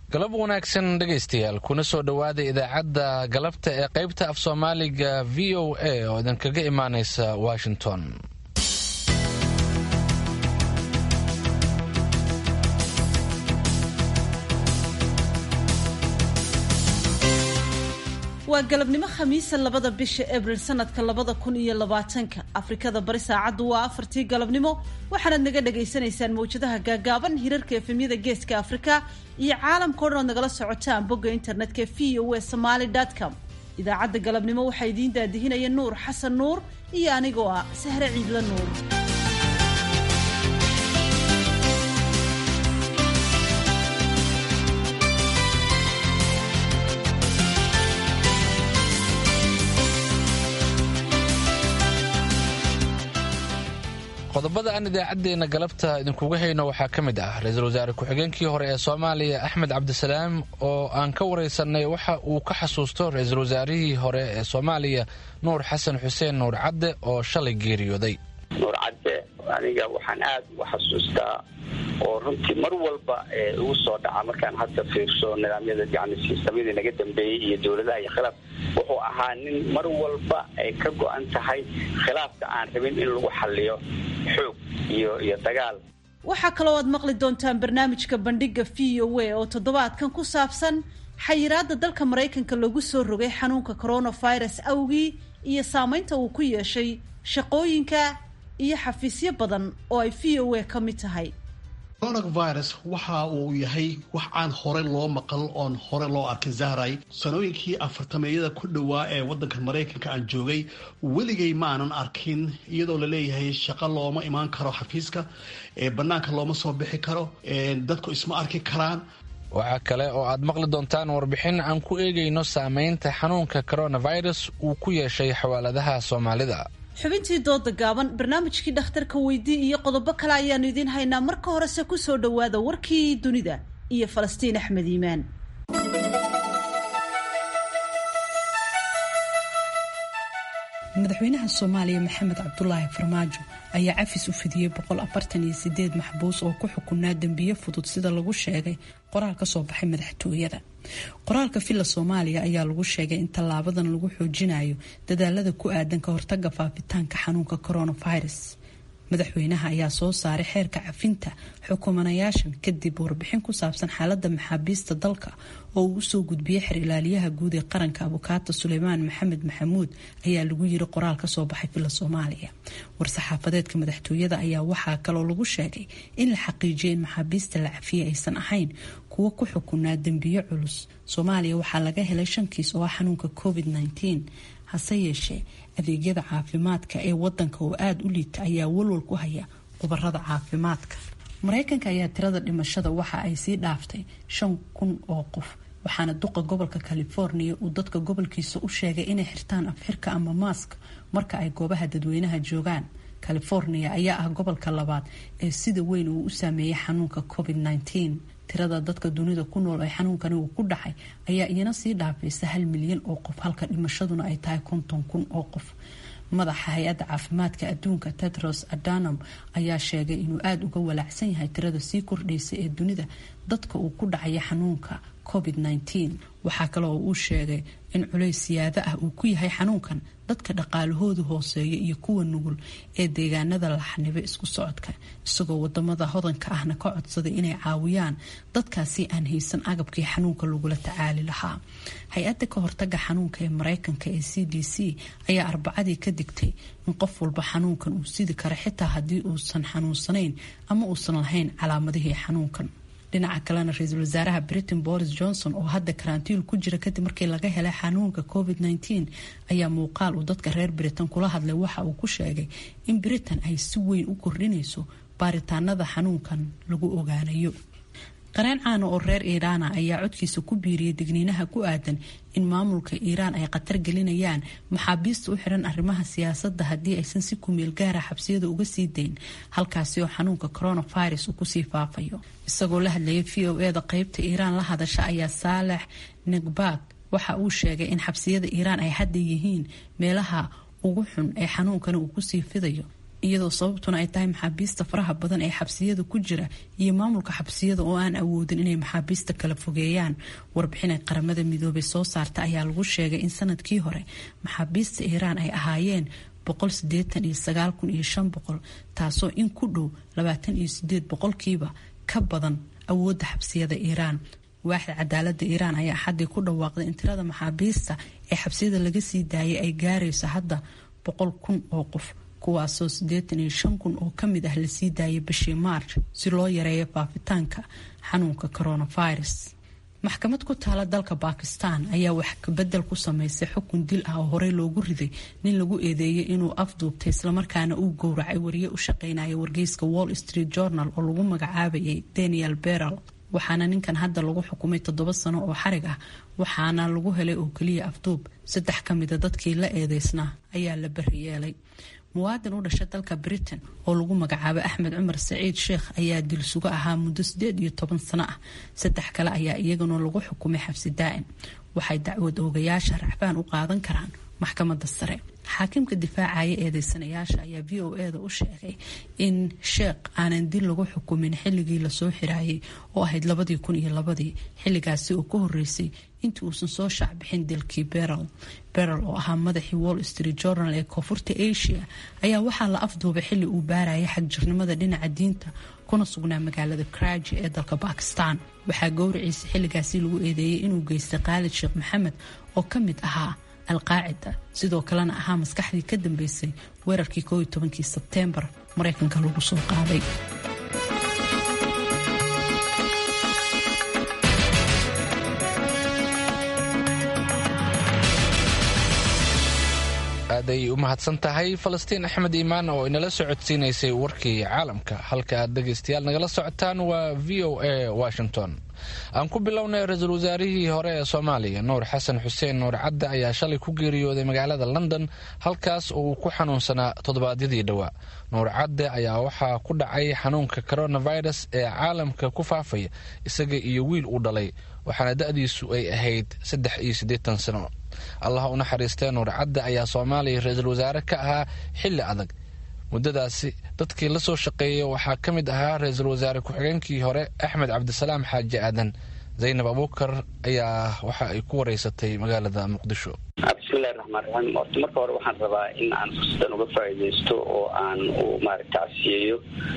galab wanaagsan dhegaystayaal kuna soo dhowaada idaacadda galabta ee qaybta af soomaaliga v o a oo idinkaga imaanaysa washington waa galabnimo khamiisa labada bisha abril sanadka labada kun iyo labaatanka afrikada bari saacaddu waa afartii galabnimo waxaanaad naga dhagaysanaysaan mawjadaha gaagaaban hirarka efemyada geeska afrika iyo caalamka o dhan ood nagala socotaan bogga internetka v o e somaali com idaacadda galabnimo waxaa idiin daadihinaya nuur xasan nuur iyo anigoo ah sahre ciidla nuur qodobada aan idaacaddeenna galabta idinkuga hayno waxaa ka mid ah ra-iisul wasaare ku-xigeenkii hore ee soomaaliya axmed cabdisalaam oo aan ka waraysanay waxa uu ka xasuusto ra-iisul wasaarihii hore ee soomaaliya nuur xasan xuseen nuur cadde oo shalay geeriyooday nuur cadde aniga waxaan aad u xasuustaa oo runtii mar walba igu soo dhaca markaan hadda fiirso nidaamyada yani siistamyadii naga dambeeyey iyo dowladaha iyo khilaaf wuxuu ahaa nin mar walba ay ka go-an tahay khilaafka aan rabin in lagu xaliyo xoog iyo iyo dagaal waxaa kaloo aad maqli doontaan barnaamijka bandhiga v o a oo toddobaadkan ku saabsan xayiraadda dalka maraykanka lagu soo rogay xanuunka coronavirus awgii iyo saameynta uu ku yeeshay shaqooyinka iyo xafiisyo badan oo ay v o a ka mid tahay coronavirus waxa uu yahay wax aan hore loo maqal oon hore loo arkin zahray sanooyinkii afartameeyada ku dhowaa ee waddanka maraykanka aan joogay weligay maanan arkin iyadoo laleeyahay shaqo looma imaan karo xafiiska ee bannaanka looma soo bixi karo dadku isma arki karaan waxaa kale oo aad maqli doontaan warbixin aan ku eegayno saameynta xanuunka coronavirus uu ku yeeshay xawaaladaha soomaalida xubintii dooda gaaban barnaamijkii dhakhtarka weydii iyo qodobo kale ayaanu idiin haynaa marka horese ku soo dhowaada warkii dunida iyo falastiin axmed iimaan madaxweynaha soomaaliya maxamed cabdulaahi farmaajo ayaa cafis u fidiyey boqol afartan iyo sideed maxbuus oo ku xukunaa dembiye fudud sida lagu sheegay qoraal ka soo baxay madaxtooyada qoraalka villa soomaaliya ayaa lagu sheegay in tallaabadan lagu xoojinayo dadaalada ku aadan ka hortaga faafitaanka xanuunka coronavirus madaxweynaha ayaa soo saaray xeerka cafinta xukumanayaashan kadib warbixin ku saabsan xaalada maxaabiista dalka oo uu usoo gudbiyey xer ilaaliyaha guud ee qaranka abukaata suleymaan maxamed maxamuud ayaa lagu yiri qoraal kasoo baxay villa soomaaliya war-saxaafadeedka madaxtooyada ayaa waxaa kaloo lagu sheegay in la xaqiijiyay in maxaabiista la cafiyey aysan ahayn kuwo ku xukunaa dembiyo culus soomaaliya waxaa laga helay shan kiis oo ah xanuunka covid -19 hase yeeshee adeegyada caafimaadka ee wadanka oo aada u liita ayaa walwal ku haya khubarada caafimaadka mareykanka ayaa tirada dhimashada waxa ay sii dhaaftay shan kun oo qof waxaana duqa gobolka california uu dadka gobolkiisa u sheegay inay xirtaan afxirka ama maask marka ay goobaha dadweynaha joogaan california ayaa ah gobolka labaad ee sida weyn uu u saameeyay xanuunka covid -19 tirada dadka dunida ku nool ee xanuunkani uu ku dhacay ayaa iyana sii dhaafaysa hal milyan oo qof halka dhimashaduna ay tahay konton kun oo qof madaxa hay-adda caafimaadka adduunka tedros adanam ayaa sheegay inuu aada uga walaacsan yahay tirada sii kordhaysa ee dunida dadka uu ku dhacaya xanuunka covid -19 waxaa kale oo uu sheegay in culays siyaado ah uu ku yahay xanuunkan dadka dhaqaalahoodu hooseeya iyo kuwa nugul ee deegaanada laxnibe isku socodka isagoo wadamada hodanka ahna ka codsaday inay caawiyaan dadkaasi aan haysan agabkii xanuunka lagula tacaali lahaa hay-adda ka hortaga xanuunka ee mareykanka ee c d c ayaa arbacadii ka digtay in qof walba xanuunkan uu sidi karo xitaa haddii uusan xanuunsanayn ama uusan lahayn calaamadihii xanuunkan dhinaca kalena ra-iisul wasaaraha britain boris johnson oo hadda karantiil ku jira kadib markii laga helay xanuunka covid -19 ayaa muuqaal uu dadka reer britain kula hadlay waxa uu ku sheegay in britain ay si weyn u kordhinayso baaritaanada xanuunkan lagu ogaanayo qareen caana oo reer iiraana ayaa codkiisa ku biiriyay digniinaha ku aadan in maamulka iiraan ay khatar gelinayaan maxaabiista u xiran arrimaha siyaasadda haddii aysan si kumeel gaara xabsiyada uga sii dayn halkaasi oo xanuunka coronavirus uu kusii faafayo isagoo la hadlayay v o e da qeybta iiraan la hadasha ayaa saalex negbak waxa uu sheegay in xabsiyada iiraan ay hadda yihiin meelaha ugu xun ee xanuunkani uu kusii fidayo iyadoo sababtuna ay tahay maxaabiista faraha badan ee xabsiyada ku jira iyo maamulka xabsiyada oo aan awoodin inay maxaabiista kala fogeeyaan warbixin ay qaramada midoobay soo saarta ayaa lagu sheegay in sanadkii hore maxaabiista iiraan ay ahaayeen taasoo in ku dhow boqolkiiba ka badan awoodda xabsiyada iiraan waaxda cadaalada iiraan ayaa xaddii ku dhawaaqday in tirada maxaabiista ee xabsiyada laga sii daayay ay gaarayso hadda boqol kun oo qof kuwaasoo siddeetan iyo shan kun oo kamid ah lasii daayay bishii maarch si loo yareeyo faafitaanka xanuunka coronavirus maxkamad ku taala dalka bakistan ayaa wax kabedel ku sameysay xukun dil ah oo horey loogu riday nin lagu eedeeyay inuu afduubtay islamarkaana uu gowracay wariye u shaqeynaya wargeyska wall street journal oo lagu magacaabayay daniel beral waxaana ninkan hadda lagu xukumay toddoba sano oo xarig ah waxaana lagu helay oo keliya afduub saddex ka mida dadkii la eedeysnaa ayaa la bari yeelay muwaadin u dhasha dalka britain oo lagu magacaabay axmed cumar saciid sheekh ayaa dilsugo ahaa muddo sideed iyo toban sano ah saddex kale ayaa iyaguna lagu xukumay xabsi daa'im waxay dacwad oogayaasha racfaan u qaadan karaan maxkamadda sare xaakimka difaacaya eedeysanayaasha ayaa v o eda u sheegay in sheekh aanan dil lagu xukumin xilligii lasoo xiraayay oo ahayd labadii kun iyo labadii xilligaasi oo ka horeysay intii uusan soo shaacbixin dilkii berel berel oo ahaa madaxii wall street journal ee koonfurta asia ayaa waxaa la afduubay xilli uu baarayay xagjirnimada dhinaca diinta kuna sugnaa magaalada karaji ee dalka bakistan waxaa gowriciisa xilligaasi lagu eedeeyey inuu geystay khaalid sheekh maxamed oo ka mid ahaa alqaacida sidoo kalena ahaa maskaxdii ka dambeysay weerarkii kooiyo tobankii sebteembar maraykanka lagu soo qaaday aaday u mahadsan tahay falastiin axmed iimaan oo inala socodsiinaysay warkii caalamka halka aad dhegaystayaal nagala socotaan waa v o a washington aan ku bilownay ra-iisul wasaarihii hore ee soomaaliya nuur xasan xuseen nuur cadde ayaa shalay ku geeriyooday magaalada london halkaas oo uu ku xanuunsanaa toddobaadyadii dhowaa nuur cadde ayaa waxaa ku dhacay xanuunka coronavirus ee caalamka ku faafaya isaga iyo wiil uu dhalay waxaana da-diisu ay ahayd saddex iyo siddeetan sano allah u naxariistee nuur cadde ayaa soomaaliya ra-iisul wasaare ka ahaa xilli adag muddadaasi dadkii la soo shaqeeyay waxaa ka mid ahaa ra-iisul wasaare ku-xigeenkii hore axmed cabdisalaam xaaji aadan zaynab abuukar ayaa waxa ay ku wareysatay magaalada muqdisho bismillahi raxmaan raxiim horta marka hore waxaan rabaa in aan fursadan uga faa'iidaysto oo aan u maaragta casiyeeyo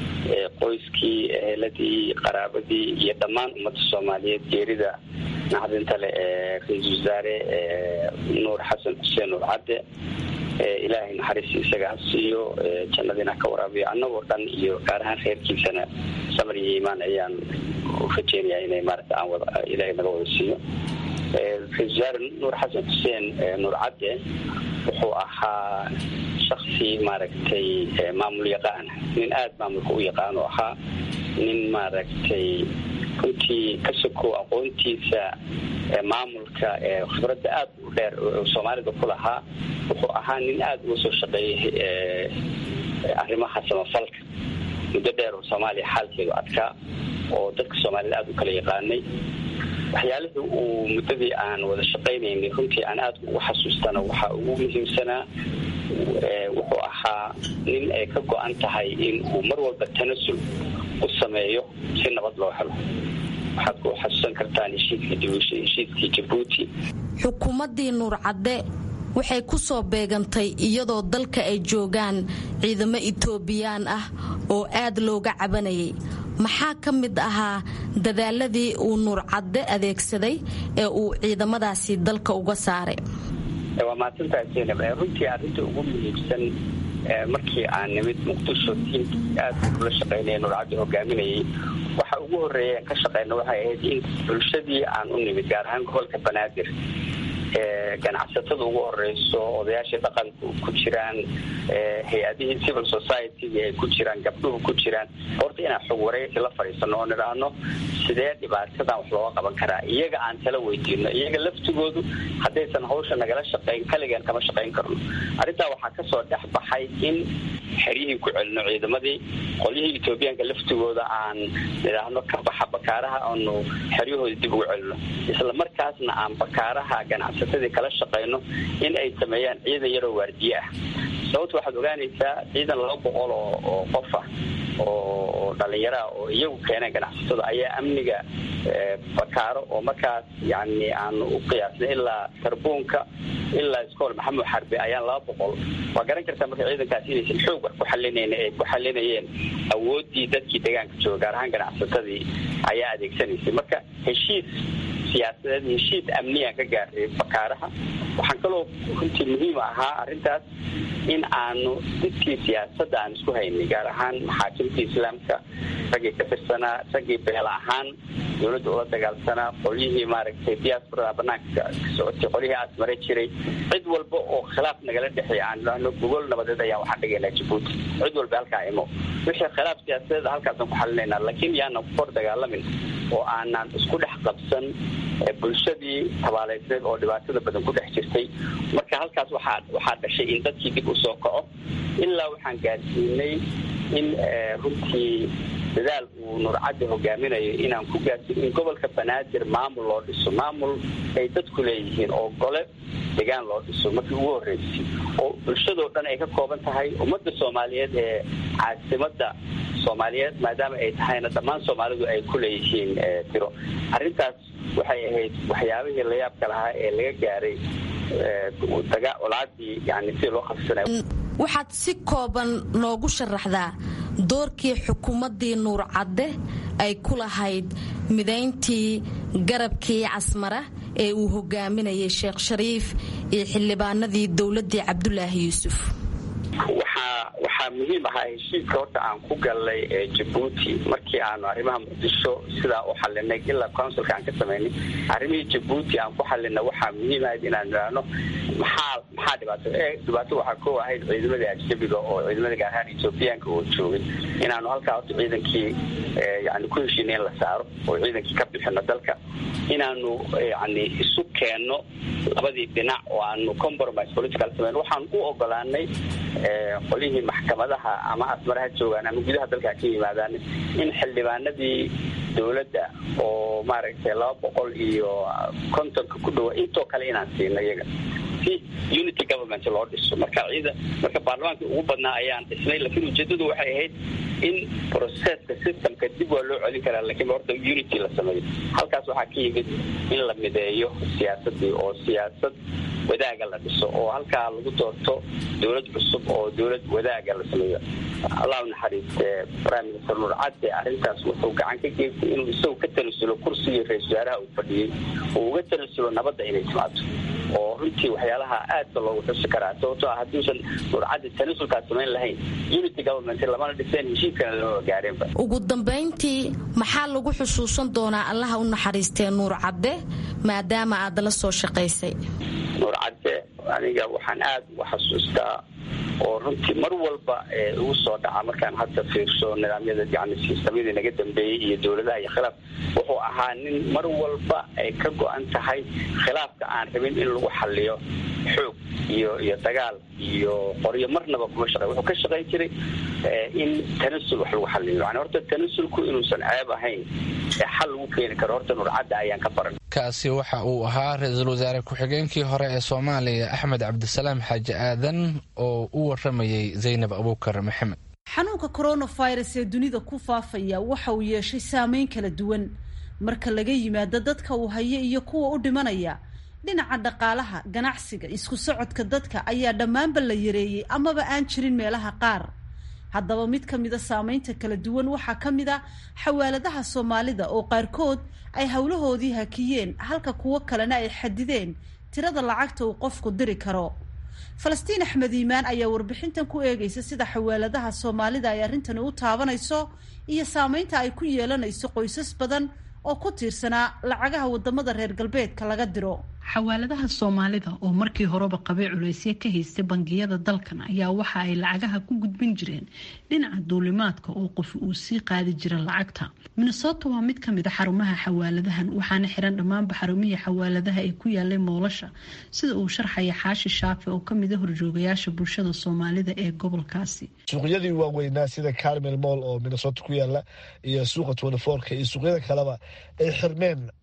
qoyskii eheladii qaraabadii iyo dhammaan ummadda soomaaliyeed geerida naxdinta leh ee ra-iisul wasaare nuur xasan xuseen nuur cadde ilaahay naxariis isaga ha siiyo jannadiina ka waraabiyo annagoo dhan iyo gaar ahaan reerkiisana samar iyo iimaan ayaan rajeynayaa inay maaragta aan wada ilaahay naga wada siiyo ra-isul wasaare nuur xasan xuseen nuur cadde wuxuu ahaa shaksi maaragtay maamul yaqaan nin aada maamulka u yaqaan oo ahaa nin maaragtay runtii ka sokow aqoontiisa maamulka khibradda aada u dheer soomaalida ku lahaa wuxuu ahaa nin aada uga soo shaqeeyay arrimaha samafalka muddo dheer oo soomaaliya xaalkeedu adkaa oo dadka soomaalida aada u kala yaqaanay waxyaalihii uu muddadii aan wada shaqaynaynay runtii aan aada ugu xasuustana waxaa ugu muhiimsanaa wuxuu ahaa nin ay ka go-an tahay in uu mar walba tanasul u sameeyo si nabad loo helo waxaad ku xasuusan kartaan heshiiskii jabuuti xukuumaddii nuur cadde waxay ku soo beegantay iyadoo dalka ay joogaan ciidamo itoobiyaan ah oo aad looga cabanayay maxaa ka mid ahaa dadaaladii uu nuur cadde adeegsaday ee uu ciidamadaasi dalka uga saaray waa mahadsantahay zaynab runtii arrinta ugu muhiimsan markii aan nimid muqdisho tiimkii aad ula shaqaynaya nuur cadde hogaaminayay waxa ugu horreeya aan ka shaqayna waxay ahayd in bulshadii aan u nimid gaar ahaan gobolka banaadir ganacsatada ugu horeyso odayaashii dhaqanku ku jiraan hay-adihii civil society ay ku jiraan gabdhuhu ku jiraan horta inaan xog wareysi la fadhiisano oo nidhaahno sidee dhibaatadan wax looga qaban karaa iyaga aan tala weydiino iyaga laftigoodu haddaysan hawsha nagala shaqayn kaligan kama shaqayn karno arrintaa waxaa kasoo dhex baxay in xeryihii ku celino ciidamadii qolyihii etoobiyaanka laftigooda aan nidhaahno ka baxa bakaaraha aanu xeryahooda dib ugu celino isla markaasna aan bakaaraha ganacsa kala shaqayno in ay sameeyaan ciidan yaroo waardiye ah sababto waxaad ogaanaysaa ciidan laba boqol oo oo qof ah oo dhalinyaraha oo iyagu keeneen ganacsatada ayaa amniga bakaaro oo markaas yani aanu u qiyaasnay ilaa sarbuunka ilaa iskool maxamed xarbe ayaan laba boqol waa garan kartaa marka ciidankaas inaysan xoog wax ku xalinayn ay ku xalinayeen awooddii dadkii deegaanka jooga gaar ahaan ganacsatadii ayaa adeegsanaysay marka heshiis siyaasadeed heshiis amniyaan ka gaaray bakaaraha waxaan kaloo runtii muhiim ahaa arrintaas in aanu dadkii siyaasadda aan isku haynay gaar ahaan maxaakimtii islaamka raggii ka tirsanaa raggii beel ahaan dowladda ula dagaalsanaa qolyihii maaragtay diasporada banaanka ka socotay qolyihii asmare jiray cid walba oo khilaaf nagala dhexeeya aan idhaahno gogol nabadeed ayaan waxaan dhigaynaa jabuuti cid walba halkaa imo wixii khilaaf siyaasadeed halkaasaan ku xalinaynaa laakiin yaanan ku kor dagaalamin oo aanan isku dhex qabsan bulshadii tabaaleysneed oo dhibaatada badan ku dhex jirtay marka halkaas waxaa waxaa dhashay in dadkii dib u soo kaco ilaa waxaan gaarsiinay in runtii dadaal uu nurcaddi hogaaminayo inaan ku gaarsiin in gobolka banaadir maamul loo dhiso maamul ay dadku leeyihiin oo gole degaan loo dhiso markii ugu horreysay oo bulshadoo dhan ay ka kooban tahay ummadda soomaaliyeed ee caasimadda soomaaliyeed maadaama ay tahayna dhammaan soomaalidu ay ku leeyihiin tiro arrintaas waxay ahayd waxyaabihii layaabka lahaa ee laga gaaray olaadii yani sidii loo qabsanayo waxaad si kooban noogu sharaxdaa doorkii xukuumaddii nuur cadde ay ku lahayd midayntii garabkii casmara ee uu hogaaminayay sheekh shariif iyo xildhibaanadii dowladdii cabdulaahi yuusuf waxaa waxaa muhiim ahaa heshiiska horta aan ku galnay jabuuti markii aanu arrimaha muqdisho sidaa u xalinay ilaa counsilka aan ka samaynay arrimihii jabuuti aan ku xalinay waxaa muhiim ahayd inaan idhaahno maxaa maxaa dhibaato dhibaato waxaa koo ahayd ciidamadii ajnabiga oo ciidamada gaar ahaan ethoobiyaanka oo joogay inaanu halkaa horta ciidankii yani ku heshiinay in la saaro oo ciidankii ka bixino dalka inaanu yani isu keenno labadii dhinac oo aanu compromise political samayn waxaan u ogolaanay qolyihii maxkamadaha ama asmaraha joogaan ama gudaha dalka ka yimaadaan in xildhibaanadii dowladda oo maaragtay laba boqol iyo kontonka ku dhawa intoo kale inaan siino iyaga si unity government loo dhiso marka ciida marka baarlamaankii ugu badnaa ayaan dhisnay laakiin ujeedadu waxay ahayd in processka systemka dib waa loo celin karaa lakiin horta unity la sameeyo halkaas waxaa ka yimid in la mideeyo siyaasadii oo siyaasad wadaaga la dhiso oo halkaa lagu doorto dowlad cusub oo dowlad wadaaga la sameeyo allah u naxariiste prime minister nuur cadde arrintaas wuxuu gacan ka geystay inuu isagu ka tanasulo kursigii ra-isul wasaaraha uu fadhiyey uu uga tanasulo nabadda inay timaado oo runtii waxyaalaha aadka loogu xusi karaa sababtoo ah hadduusan nuur cadde tanasulkaas samayn lahayn unity government lamana dhiseen heshiiskana lama gaareenba ugu dambayntii maxaa lagu xusuusan doonaa allaha u naxariistee nuur cadde maadaama aad la soo shaqaysay nuur cadde aniga waxaan aada uga xasuustaa oo runtii mar walba ugu soo dhaca markaan hadda fiirso nidaamyada yani sistamyadii naga dambeeyey iyo dowladaha iyo khilaaf wuxuu ahaa nin mar walba ay ka go-an tahay khilaafka aan rabin in lagu xaliyo xoog iyo iyo dagaal iyo qoryo marnaba kuma shaqey wuxuu ka shaqayn jiray in tanasul wax lagu xaliyo yani horta tanasulku inuusan ceeb ahayn ee xal lagu keeni karo horta nurcadda ayaan ka baran kaasi waxa uu ahaa ra-iisul wasaare ku-xigeenkii hore ee soomaaliya axmed cabdisalaam xaaji aadan oo u waramayay zaynab abuukar maxamed xanuunka coronavirus ee dunida ku faafaya waxa uu yeeshay saameyn kala duwan marka laga yimaado dadka uu hayo iyo kuwa u dhimanaya dhinaca dhaqaalaha ganacsiga isku socodka dadka ayaa dhammaanba la yareeyey amaba aan jirin meelaha qaar haddaba mid ka mida saameynta kala duwan waxaa ka mid a xawaaladaha soomaalida oo qaarkood ay howlahoodii hakiyeen halka kuwo kalena ay xadideen tirada lacagta uu qofku diri karo falastiin axmed iimaan ayaa warbixintan ku eegaysa sida xawaaladaha soomaalida ay arrintani u taabanayso iyo saameynta ay ku yeelanayso qoysas badan oo ku tiirsanaa lacagaha wadamada reer galbeedka laga diro xawaaladaha soomaalida oo markii horeba qabay culaysyo ka haystay bangiyada dalkan ayaa waxa ay lacagaha ku gudbin jireen dhinaca duulimaadka oo qof uu sii qaadi jira lacagta minnesota waa mid kamid a xarumaha xawaaladahan waxaana xiran dhammaanba xarumihii xawaaladaha ee ku yaalay moolasha sida uu sharxaya xaashi shaafe oo kamid a horjoogayaasha bulshada soomaalida ee gobolkaasi suuqyadii waaweynaa sida carmel moll oo minnesota ku yaala iyo suuqa twentyfourka iyo suuqyada kaleba ay xirmeen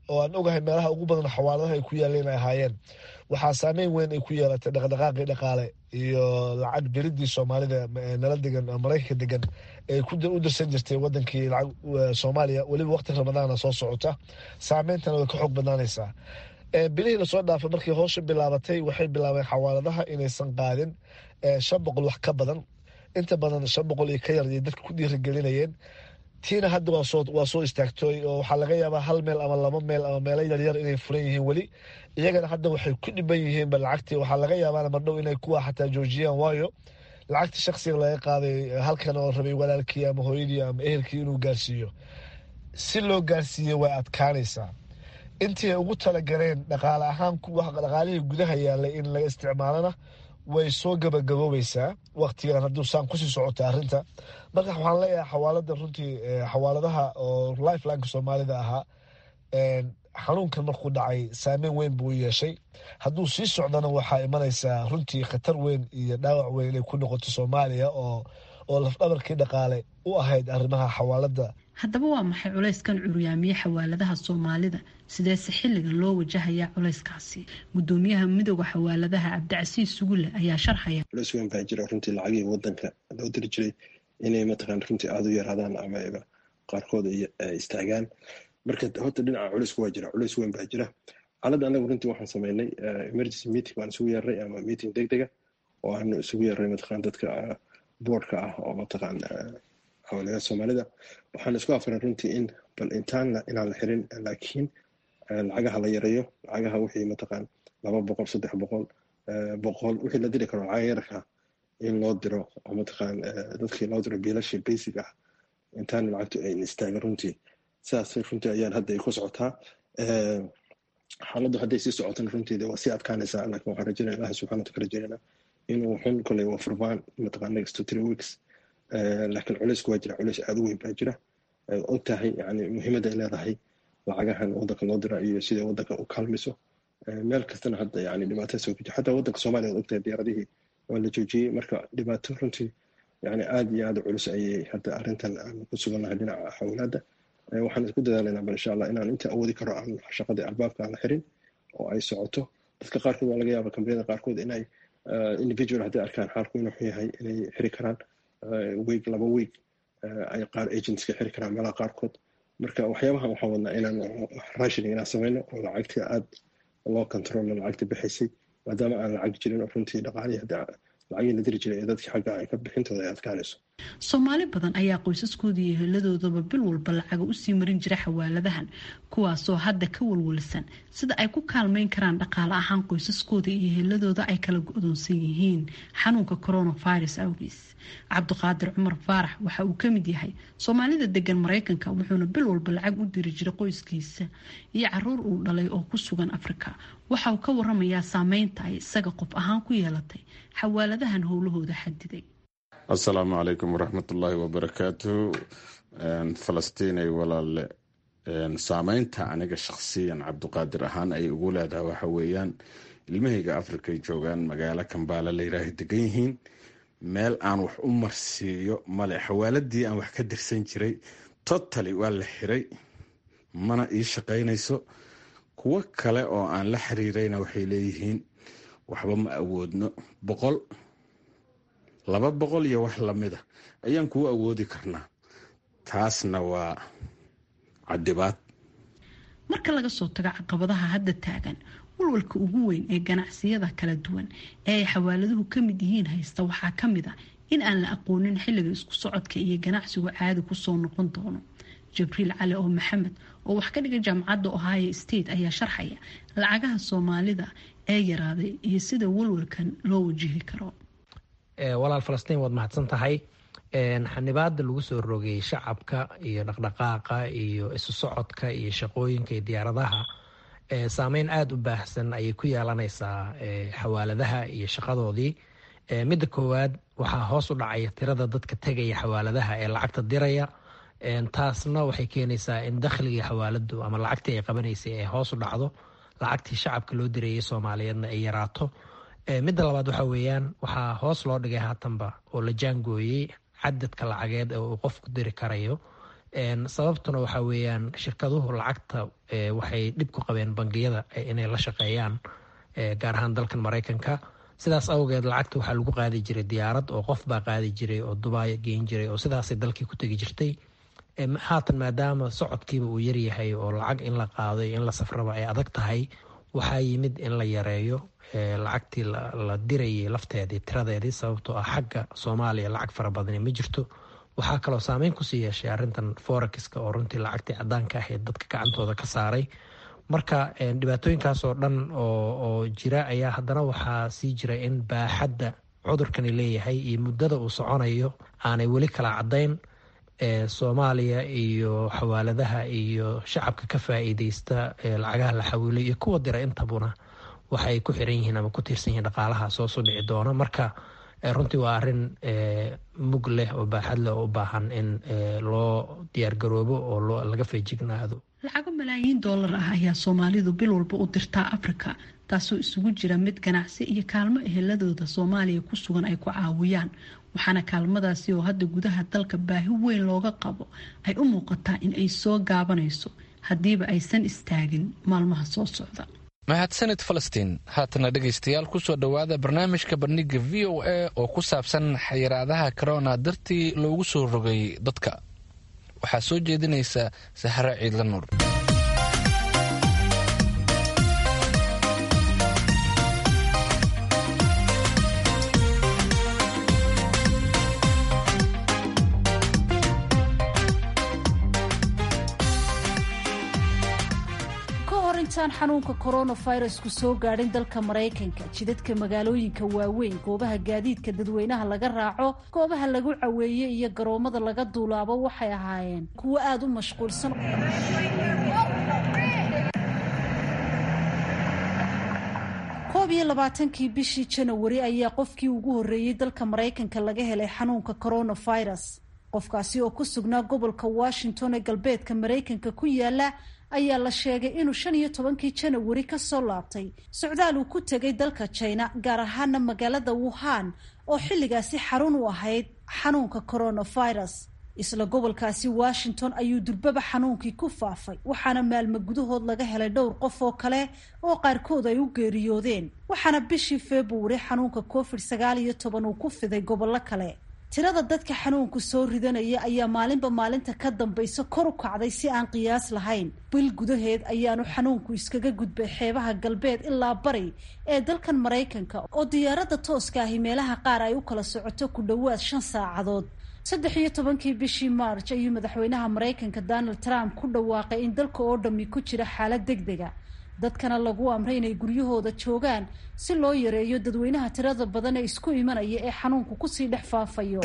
oo aan ogahay meelaha ugu badan xawaaladaha ay ku yaaleen ay ahaayeen waxaa saameyn weyn ay ku yeelatay dhaqdhaqaaqii dhaqaale iyo lacag diridii soomaalida nala degan maraykanka degan ay u dirsan jirtay wadankii lacag soomaaliya weliba waqti ramadaana soo socota saameyntana way ka xoog badnaanaysaa bilihii lasoo dhaafay markii hoosha bilaabatay waxay bilaabeen xawaaladaha inaysan qaadin shan boqol wax ka badan inta badan shan boqol iyo ka yar iyo dadka ku dhiirigelinayeen tiina hadda waa soo istaagtooy oo waxaa laga yaabaa hal meel ama laba meel ama meelo yaryar inay furan yihiin weli iyagana hadda waxay ku dhiban yihiinba lacagtii waxaa laga yaabaa mardhow inay kuwa xataa joojiyaan waayo lacagtii shaksiga laga qaaday halkan oo rabay walaalkii ama hooyadii ama ehelkii inuu gaarsiiyo si loo gaarsiiye way adkaanaysaa intii ay ugu talagaleen dhaqaale ahaan dhaqaalihii gudaha yaalay in laga isticmaalana way soo gabagaboobaysaa waktigan hadduu saan kusii socota arrinta marka waxaan leeyahay xawaalada runtii xawaaladaha oo lifelineka soomaalida ahaa xanuunkan markuu dhacay saameyn weyn buu yeeshay hadduu sii socdana waxaa imanaysaa runtii khatar weyn iyo dhaawac weyn inay ku noqoto soomaaliya oo oo lafdhabarkii dhaqaale u ahayd arrimaha xawaalada haddaba waa maxay culayskan curyaamiye xawaaladaha soomaalida sideese xilligan loo wajahayaa culayskaasi gudoomiyaha midooda xawaaladaha cabdicasiis sugulle ayaa sharxaya culays weyn baa jira runtii lacagihii wadanka loo diri jiray inay mataqaan runtii aada u yaraadaan ama qaarkood ay istaagaan marka horta dhinaca culaysku waa jira culays weyn baa jira xaaladda anagu runtii waxaan sameynay emergency meeting baan isugu yeernay ama meeting deg dega oo aanu isugu yeernay mataqaan dadka boardka ah oo mataqaan xawaaladaha soomaalida waxaan isku afiran runtii in bal intaan inaan la xirin laakiin lacagaha la yareeyo lacagaha wixii mataqaan laba boqol saddex boqol boqol wixii la diri karo lacaga yarka in loo diro oo mataqaan dadkii loo diro biilashii basic ah intaan lacagtu ay istaaga runtii sidaas runtii ayaan hadda ay ku socotaa xaaladdu hadday sii socotana runtii waa sii adkaanaysaa laakiin waxaan rajaynaya ilahi subxana wataala rajaynayna inuu xun koley waa furmaan mataqaan next to three weeks laakiin culaysku waa jira culays aada u weyn baa jira og tahay yani muhiimadda ay leedahay lacagahan wadanka loo dira iyo sida wadanka u kaalmayso meel kastana hadda yani dhibaato soo guji xataa wadanka soomaaliya od ogtahay diyaaradihii waa la joojiyey marka dhibaato runtii yani aada iyo aada culus ayay hadda arrintan aan ku sugannahay dhinaca xawlaadda waxaan isku dadaalaynaa bal insha allah inaan inta awoodi karo aan shaqadii albaabka aan la xirin oo ay socoto dadka qaarkood waa laga yaaba kambaniyada qaarkood inay individual hadday arkaan xaalku inuu xun yahay inay xiri karaan week laba week ay qaar agentska xiri karaan meelaha qaarkood marka waxyaabahan waxaan wadnaa inaan rationing inaan sameyno oo lacagta aada loo controlo lacagta bixaysay maadaama aan lacag jirin oo runtii dhaqaalihii hadda lacagii la diri jiray ee dadkii xagga ay ka bixintooda ay adkaanayso soomaali badan ayaa qoysaskooda iyo heladoodaba bil walba lacaga usii marin jira xawaaladahan kuwaasoo hadda ka walwalsan sida ay ku kaalmeyn karaan dhaqaale ahaan qoysaskooda iyo heladooda ay kala go-doonsan yihiin xanuunka coronavirus awgiis cabdiqaadir cumar faarax waxa uu kamid yahay soomaalida degan mareykanka wuxuuna bil walba lacag u diri jiray qoyskiisa iyo caruur uu dhalay oo ku sugan afrika waxa uu ka waramayaa saameynta ay isaga qof ahaan ku yeelatay xawaaladahan howlahooda xadiday assalaamu calaykum waraxmatullaahi wabarakaatu falastiinay walaale saameynta aniga shakhsiyan cabdiqaadir ahaan ay ugu leedahay waxa weeyaan ilmahayga afrikay joogaan magaalo kambaala layiraaha degan yihiin meel aan wax u marsiiyo male xawaaladii aan wax ka dirsan jiray totally waa la xiray mana ii shaqaynayso kuwo kale oo aan la xiriirayna waxay leeyihiin waxba ma awoodno boqol laba boqol iyo wax lamida ayaan kuu awoodi karnaa taasna waa cadibaad marka laga soo tago caqabadaha hadda taagan walwalka ugu weyn ee ganacsiyada kala duwan ee ay xawaaladuhu ka mid yihiin haysta waxaa ka mid a in aan la aqoonin xilliga isku socodka iyo ganacsigu caadi kusoo noqon doono jibriil cali oo maxamed oo wax ka dhiga jaamacadda ohio state ayaa sharxaya lacagaha soomaalida ee yaraaday iyo sida walwalkan loo wajihi karo walaal falastiin waad mahadsan tahay xanibaada lagu soo rogay shacabka iyo dhaqdhaqaaqa iyo isu socodka iyo shaqooyinka iyo diyaaradaha saameyn aada u baahsan ayay ku yeelanaysaa xawaaladaha iyo shaqadoodii midda koowaad waxaa hoos u dhacaya tirada dadka tegaya xawaaladaha ee lacagta diraya taasna waxay keenaysaa in dakhligii xawaaladu ama lacagtii ay qabanaysay ay hoos u dhacdo lacagtii shacabka loo dirayay soomaaliyeedna ay yaraato midda labaad waxa weeyaan waxaa hoos loo dhigay haatanba oo la jaangooyey cadadka lacageed ee uu qofku diri karayo sababtuna waxaa weeyaan shirkaduhu lacagta waxay dhib ku qabeen bangiyada inay la shaqeeyaan gaar ahaan dalkan maraykanka sidaas awgeed lacagta waxaa lagu qaadi jiray diyaarad oo qof baa qaadi jiray oo dubaaya geyn jiray oo sidaasay dalkii ku tegi jirtay haatan maadaama socodkiiba uu yaryahay oo lacag in la qaado iyo in la safraba ay adag tahay waxaa yimid in la yareeyo lacagtii la dirayay lafteedii tiradeedii sababtoo ah xagga soomaaliya lacag fara badani ma jirto waxaa kaloo saameyn kusii yeeshay arrintan forexiska oo runtii lacagtii cadaanka ahayd dadka gacantooda ka saaray marka dhibaatooyinkaas oo dhan oo jira ayaa haddana waxaa sii jira in baaxadda cudurkani leeyahay iyo muddada uu soconayo aanay weli kala caddayn soomaaliya iyo xawaaladaha iyo shacabka ka faa-iideysta lacagaha la xawiilay iyo kuwa dira intabuna waxay ku xiran yihiin ama ku tiirsan yihiin dhaqaalaha soo soo dhici doona marka runtii waa arrin mug leh oo baaxad leh oo u baahan in loo diyaargaroobo oo loo laga feejignaado lacago malaayiin doolar ah ayaa soomaalidu bil walba u dirtaa afrika taasoo isugu jira mid ganacsi iyo kaalmo eheladooda soomaaliya ku sugan ay ku caawiyaan waxaana kaalmadaasi oo hadda gudaha dalka baahi weyn looga qabo ay u muuqataa in ay soo gaabanayso haddiiba aysan istaagin maalmaha soo socda mahadsanid falastiin haatana dhegaystayaal kusoo dhowaada barnaamijka bandhiga v o a oo ku saabsan xayiraadaha corona dartii loogu soo rogay dadka waxaa soo jeedinaysa sahre ciidla nuur intaan xanuunka coronavirusku soo gaadhin dalka maraykanka jidadka magaalooyinka waaweyn goobaha gaadiidka dadweynaha laga raaco goobaha lagu caweeye iyo garoomada laga duulaabo waxay ahaayeen kuwo aada u mashquulsan koob iyo labaatankii bishii janawari ayaa qofkii ugu horreeyey dalka maraykanka laga helay xanuunka coronavirus qofkaasi oo ku sugnaa gobolka washington ee galbeedka maraykanka ku yaala ayaa la sheegay inuu shan iyo tobankii janawari kasoo laabtay socdaal uu ku tegay dalka china gaar ahaana magaalada wuhan oo xilligaasi xarun u ahayd xanuunka coronavirus isla gobolkaasi washington ayuu durbaba xanuunkii ku faafay waxaana maalmo gudahood laga helay dhowr qof oo kale oo qaarkood ay u geeriyoodeen waxaana bishii februari xanuunka covid sagaal iyo toban uu ku fiday gobollo kale tirada dadka xanuunku soo ridanaya ayaa maalinba maalinta ka dambaysa kor u kacday si aan qiyaas lahayn bil gudaheed ayaanu xanuunku iskaga gudbay xeebaha galbeed ilaa bari ee dalkan maraykanka oo diyaaradda tooska ahi meelaha qaar ay u kala socoto ku dhowaad shan saacadood saddex iyo tobankii bishii march ayuu madaxweynaha maraykanka donald trump ku dhawaaqay in dalka oo dhammi ku jira xaalad deg dega dadkana lagu amray inay guryahooda joogaan si loo yareeyo dadweynaha tirada badan ee isku imanaya ee xanuunku kusii dhex faafayo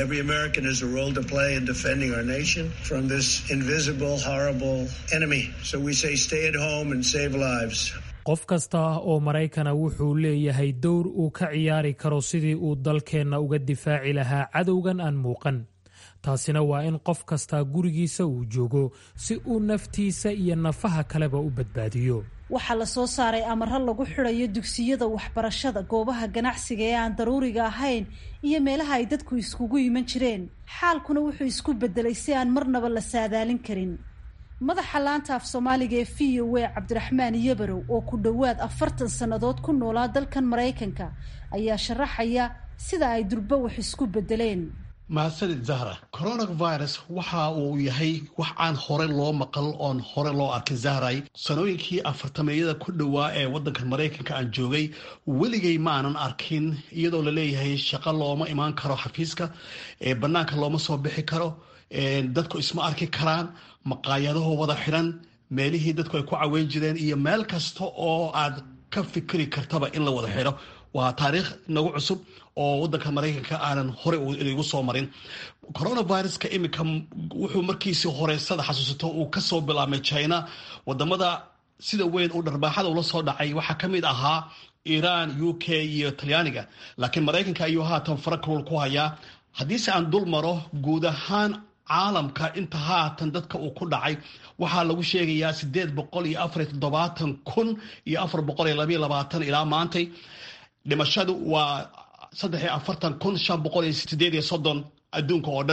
qof kasta oo maraykana wuxuu leeyahay dowr uu ka ciyaari karo sidii uu dalkeenna uga difaaci lahaa cadowgan aan muuqan taasina waa in qof kastaa gurigiisa uu joogo si uu naftiisa iyo nafaha kaleba u badbaadiyo waxaa la soo saaray amaro lagu xidhayo dugsiyada waxbarashada goobaha ganacsiga ee aan daruuriga ahayn iyo meelaha ay dadku iskugu iman jireen xaalkuna wuxuu isku bedelay si aan marnaba la saadaalin karin madaxa laanta af soomaaliga ee v o a cabdiraxmaan yabarow oo ku dhowaad afartan sannadood ku noolaa dalkan maraykanka ayaa sharaxaya sida ay durba wax isku bedeleen mahadsanid zahra coronavirus waxa uu yahay wax aan hore loo maqal oon hore loo arkin zahray sanooyinkii afartameeyada ku dhowaa ee waddanka maraykanka aan joogay weligay maanan arkin iyadoo laleeyahay shaqo looma imaan karo xafiiska bannaanka looma soo bixi karo dadku isma arki karaan maqaayadaho wada xidhan meelihii dadku ay ku caweyn jireen iyo meel kasta oo aad ka fikri kartaba in la wada xidho waa taariikh nagu cusub oo wadanka maraykanka aanan horey igu soo marin coronaviruska iminka wuxuu markiisii horeysada xasuusato uu kasoo bilaabmay china wadamada sida weyn uu dharbaaxada ula soo dhacay waxaa ka mid ahaa iran u k iyo talyaaniga laakiin maraykanka ayuu haatan farakrul ku hayaa haddiise aan dul maro guud ahaan caalamka inta haatan dadka uu ku dhacay waxaa lagu sheegayaa sideed boqol iyo afariyo toddobaatan kun iyo afar boqol iyo labayo labaatan ilaa maantay dhimashadu waa saddex iyo afartan kun shan boqol iyo sideed iyo soddon adduunka oo dhan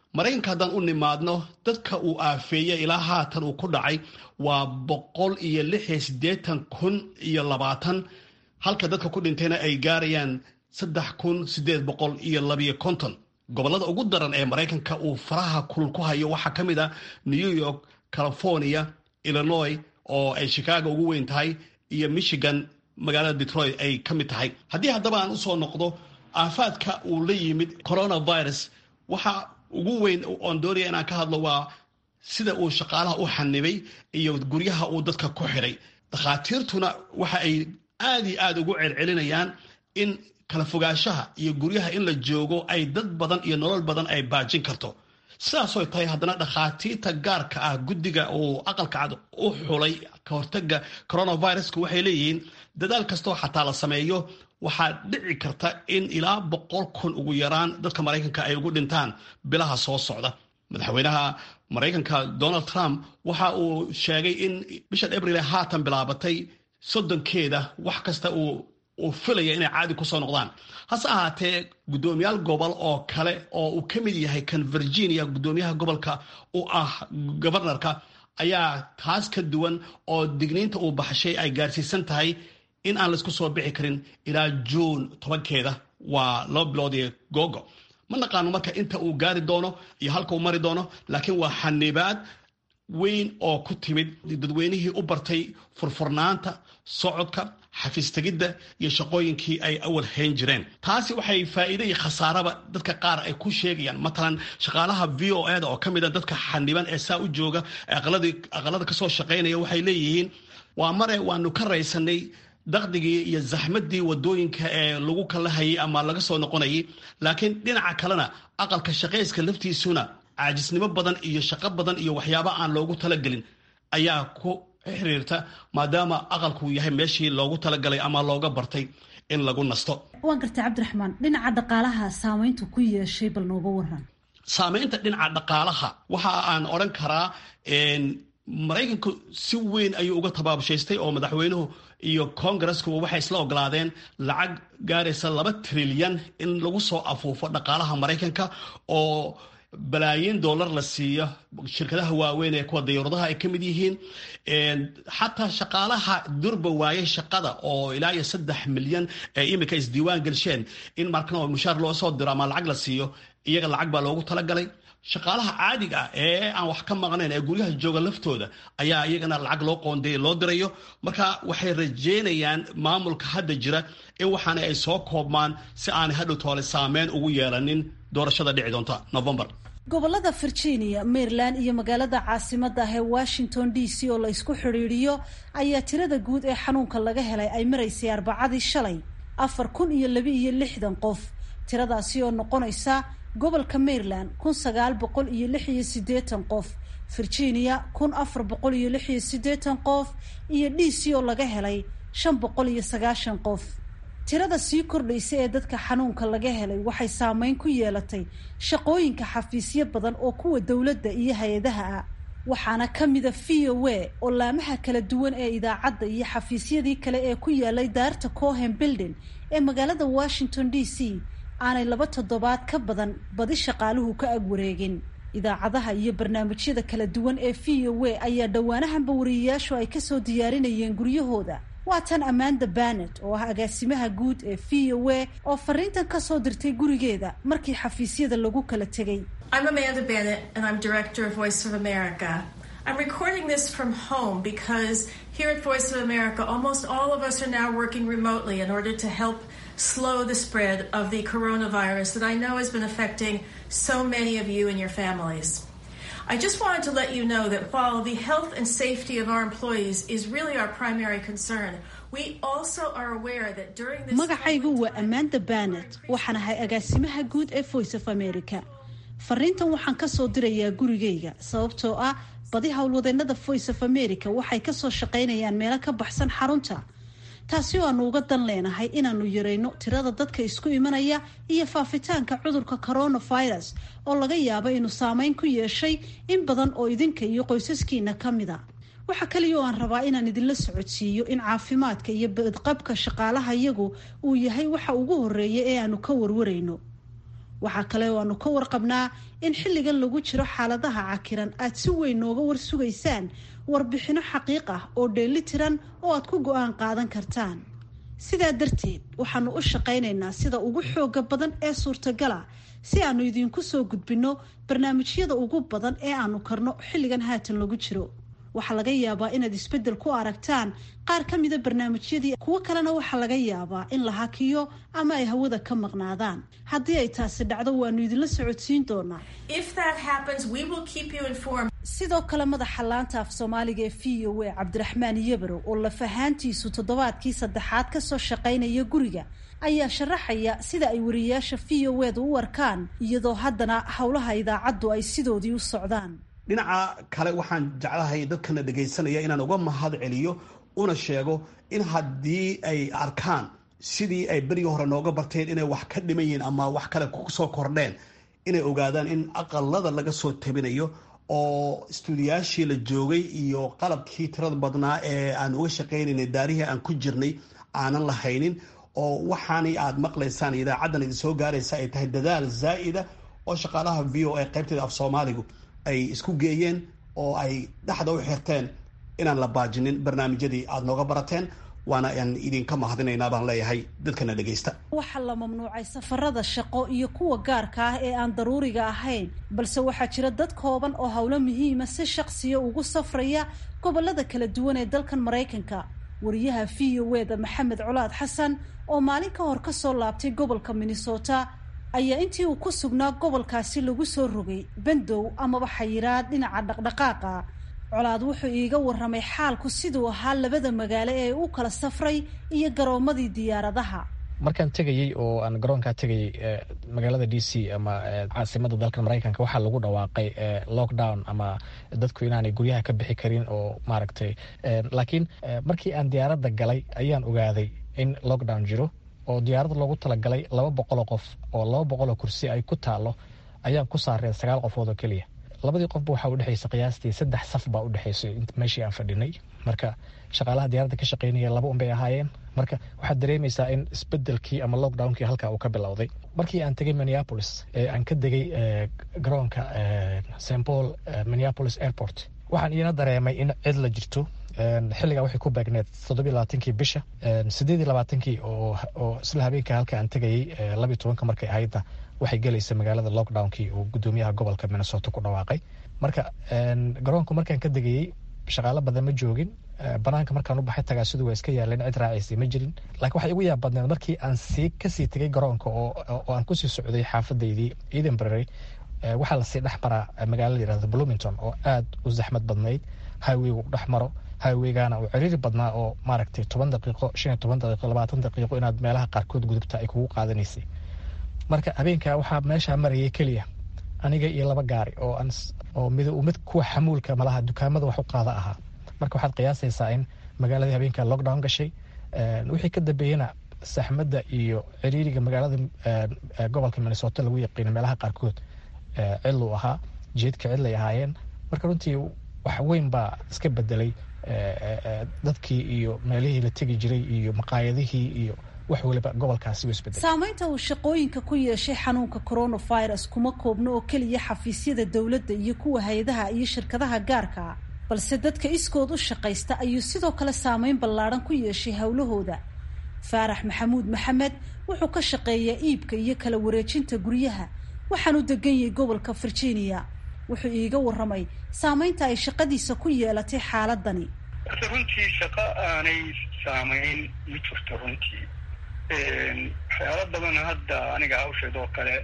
maraykanka haddaan u nimaadno dadka uu aafeeyey ilaa haatan uu ku dhacay waa boqol iyo lix iyo siddeetan kun iyo labaatan halka dadka ku dhintayna ay gaarayaan saddex kun siddeed boqol iyo labiyo konton gobollada ugu daran ee maraykanka uu faraha kulul ku hayo waxaa ka mid ah new york california illinois oo ay chicago ugu weyn tahay iyo michigan magaalada detroit ay ka mid tahay haddii haddaba aan usoo noqdo aafaadka uu la yimid coronavirus waxa ugu weyn oon doonaya inaan ka hadlo waa sida uu shaqaalaha u xanibay iyo guryaha uu dadka ku xidhay dakhaatiirtuna waxa ay aad iyo aad ugu celcelinayaan in kala fogaanshaha iyo guryaha in la joogo ay dad badan iyo nolol badan ay baajin karto sidaasoy tahay haddana dhakhaatiirta gaarka ah guddiga uu aqalka cad u xulay ka hortaga coronaviruska waxay leeyihiin dadaal kastoo xataa la sameeyo waxaa dhici karta in ilaa boqol kun ugu yaraan dadka maraykanka ay ugu dhintaan bilaha soo socda madaxweynaha maraykanka donald trump waxa uu sheegay in bishan abril haatan bilaabatay soddonkeeda wax kasta uu uu filaya inay caadi kusoo noqdaan hase ahaatee guddoomiyaal gobol oo kale oo uu ka mid yahay kan virginia guddoomiyaha gobolka u ah gobarnarka ayaa taas ka duwan oo digniinta uu baxshay ay gaarsiisan tahay in aan laisku soo bixi karin ilaa juun tobankeeda waa laba bilood iyo googo ma naqaano marka inta uu gaari doono iyo halka uu mari doono laakiin waa xanibaad weyn oo ku timid dadweynihii u bartay furfurnaanta socodka xafiistegidda iyo shaqooyinkii ay awal hayn jireen taasi waxay faa'iide iyo khasaaraba dadka qaar ay ku sheegayaan matalan shaqaalaha v o eda oo ka mid a dadka xaniban ee saa u jooga aqalada kasoo shaqaynaya waxay leeyihiin waa mare waanu ka raysanay daqdigii iyo zaxmadii wadooyinka ee lagu kala hayay ama laga soo noqonayay laakiin dhinaca kalena aqalka shaqayska laftiisuna caajisnimo badan iyo shaqo badan iyo waxyaaba aan loogu talagelin ayaa ku xiriirta maadaama aqalkuu yahay meeshii loogu talagalay ama looga bartay in lagu nasto waan gartay cabdiraxmaan dhinaca dhaqaalaha saamayntu ku yeeshay bal nooga waran saamaynta dhinaca dhaqaalaha waxa aan odhan karaa maraykanku si weyn ayuu uga tabaabushaystay oo madaxweynuhu iyo kongareskuba waxay isla ogolaadeen lacag gaaraysa laba trilyan in lagu soo afuufo dhaqaalaha maraykanka oo balaayiin dollar la siiyo shirkadaha waaweyn ee kuwa dayuuradaha ay ka mid yihiin xataa shaqaalaha durba waayay shaqada oo ilaa iyo saddex milyan ee imika isdiiwaan gelsheen in markan mushaar loo soo diro ama lacag la siiyo iyaga lacag baa loogu talagalay shaqaalaha caadiga ah ee aan wax ka maqnayn ee guryaha jooga laftooda ayaa iyagana lacag loo qoondeeyay loo dirayo marka waxay rajeynayaan maamulka hadda jira in waxaana ay soo koobmaan si aanay hadhow toole saameyn ugu yeelanin doorashada dhici doonta november gobolada virginia maryland iyo magaalada caasimada ah ee washington d c oo la isku xidhiidhiyo ayaa tirada guud ee xanuunka laga helay ay maraysay arbacadii shalay afar kun iyo laba iyo lixdan qof tiradaasi oo noqonaysa gobolka maryland kun sagaal boqol iyo lix iyo siddeetan qof virginia kun afar boqol iyo lix iyo siddeetan qof iyo d c oo laga helay shan boqol iyo sagaashan qof tirada sii kordhaysa ee dadka xanuunka laga helay waxay saameyn ku yeelatay shaqooyinka xafiisyo badan oo kuwa dowladda iyo hay-adaha ah waxaana ka mida v o a oo laamaha kala duwan ee idaacadda iyo xafiisyadii kale ee ku yaalay daarta cohen building ee magaalada washington d c aanay laba toddobaad ka badan badi shaqaaluhu ka ag wareegin idaacadaha iyo barnaamijyada kala duwan ee v o a ayaa dhowaanahanba wariyayaashu ay kasoo diyaarinayeen guryahooda waa tan amanda banet oo ah agaasimaha guud ee v o a oo fariintan kasoo dirtay gurigeeda markii xafiisyada lagu kala tegay I'm recording this from home because here at Voice of America, almost all of us are now working remotely in order to help slow the spread of the coronavirus that I know has been affecting so many of you and your families. I just wanted to let you know that while the health and safety of our employees is really our primary concern, we also are aware that during this magacaygu waa amanda banet waxaan ahay agaasimaha guud ee voice of america fariintan waxaan kasoo dirayaa gurigayga sababtoo ah badi howlwadeennada voice of america waxay kasoo shaqaynayaan meelo ka baxsan xarunta taasi oo aanu uga dan leenahay inaanu yarayno tirada dadka isku imanaya iyo faafitaanka cudurka coronavirus oo laga yaabo inuu saameyn ku yeeshay in badan oo idinka iyo qoysaskiina ka mida waxaa kaliya oo aan rabaa inaan idinla socodsiiyo in caafimaadka iyo badqabka shaqaalaha iyagu uu yahay waxa ugu horeeya ee aanu ka warwarayno waxaa kale oo aanu ka warqabnaa in xilligan lagu jiro xaaladaha cakiran aad si weyn nooga warsugaysaan warbixinno xaqiiq ah oo dheeli tiran oo aad ku go-aan qaadan kartaan sidaa darteed waxaanu u shaqaynaynaa sida ugu xooga badan ee suurtagala si aanu idiinku soo gudbinno barnaamijyada ugu badan ee aanu karno xilligan haatan lagu jiro waxaa laga yaabaa inaad isbeddel ku aragtaan qaar ka mida barnaamijyadii kuwo kalena waxaa laga yaabaa in la hakiyo ama ay hawada ka maqnaadaan haddii ay taasi dhacdo waanu idinla socodsiin doonaa sidoo kale madaxa laanta af soomaaliga ee v o a cabdiraxmaan yabarow oo lafahaantiisu toddobaadkii saddexaad kasoo shaqaynaya guriga ayaa sharaxaya sida ay wariyayaasha v o edu u arkaan iyadoo haddana howlaha idaacaddu ay sidoodii u socdaan dhinaca kale waxaan jeclahay dadkana dhegaysanaya inaan uga mahad celiyo una sheego in haddii ay arkaan sidii ay berigii hore nooga barteen inay wax ka dhiman yihiin ama wax kale kusoo kordheen inay ogaadaan in aqalada laga soo tabinayo oo istuudiyaashii la joogay iyo qalabkii tirada badnaa ee aan uga shaqaynaynay daarihii aan ku jirnay aanan lahaynin oo waxaanay aada maqlaysaan idaacaddan idin soo gaaraysa ay tahay dadaal zaa'ida oo shaqaalaha v o a qaybteeda af soomaaligu ay isku geeyeen oo ay dhexda u xirteen inaan la baajinin barnaamijyadii aada nooga barateen waana aan idinka mahadinaynaa baan leeyahay dadkana dhegaysta waxaa la mamnuucay safarada shaqo iyo kuwa gaarka ah ee aan daruuriga ahayn balse waxaa jira dad kooban oo howlo muhiima si shaqsiya ugu safraya gobolada kala duwan ee dalkan maraykanka wariyaha v o eda maxamed colaad xasan oo maalin ka hor kasoo laabtay gobolka minnesota ayaa intii uu ku sugnaa gobolkaasi lagu soo rogay bandow amaba xayiraad dhinaca dhaqdhaqaaqa colaad wuxuu iiga waramay xaalku siduu ahaa labada magaalo ee u kala safray iyo garoomadii diyaaradaha markaan tegayey oo aan garoonkaa tegayey magaalada d c ama caasimada dalka maraykanka waxaa lagu dhawaaqay lockdown ama dadku inaanay guryaha ka bixi karin oo maaragtay laakiin markii aan diyaaradda galay ayaan ogaaday in lockdown jiro oo diyaarada loogu talagalay laba boqoloo qof oo laba boqoloo kursi ay ku taalo ayaan ku saareen sagaal qofood oo keliya labadii qofba waxaa udhexaysa qiyaastii saddex saf baa udhexaysay meeshii aan fadhinay marka shaqaalaha diyaaradda ka shaqeynaya laba un bay ahaayeen marka waxaad dareemaysaa in isbedelkii ama lockdownkii halkaa uu ka bilowday markii aan tegay minneapolis ee aan ka degay garoonka st paul minneapolis airport waxaan iina dareemay in cid la jirto xilligaa waxay ku beegneed toddobiy labaatankii bisha sideed iyo labaatankii oo isla habeenka halka aan tegayey labiyo tobanka markay ahayda waxay gelaysa magaalada lockdownkii uu gudoomiyaha gobolka minnesota ku dhawaaqay marka garoonku markaan ka degayey shaqaalo badan ma joogin banaanka markaan u baxay tagaasidu waa iska yaaleen cid raacaysay ma jirin laakiin waxay igu yaab badneed markii aan sii kasii tegay garoonka oo aan kusii socday xaafadaydii edenbury waxaa lasii dhex maraa magaalada yirahda bloomington oo aad u zaxmad badnayd highwaygu dhex maro highwaygaana uu ciriiri badnaa oo maaragtay toban daqiiqo shan iyo toban daqiiqo labaatan daqiiqo inaad meelaha qaarkood gudubta ay kugu qaadanaysay marka habeenkaa waxaa meeshaa marayay keliya aniga iyo laba gaari oo aan oo mid mid kuwa xamuulka malaha dukaamada wax u qaada ahaa marka waxaad qiyaasaysaa in magaaladii habeenkaa lockdown gashay wixii ka dambeeyena saxmadda iyo ciriiriga magaalada gobolka minnesota lagu yaqiina meelaha qaarkood cidluu ahaa jeedka cidlay ahaayeen marka runtii wax weyn baa iska bedelay dadkii iyo meelihii la tegi jiray iyo maqaayadihii iyo wax waliba gobolkaasi u isbedelay saamaynta uu shaqooyinka ku yeeshay xanuunka coronavirus kuma koobno oo keliya xafiisyada dowladda iyo kuwa hay-adaha iyo shirkadaha gaarka balse dadka iskood u shaqaysta ayuu sidoo kale saameyn ballaadhan ku yeeshay howlahooda faarax maxamuud maxamed wuxuu ka shaqeeyaa iibka iyo kala wareejinta guryaha waxaanu degan yahay gobolka virginia wuxuu iiga waramay saameynta ay shaqadiisa ku yeelatay xaaladani horta runtii shaqo aanay saamayn ma jirto runtii waxyaalo badan hadda aniga hawsheed oo kale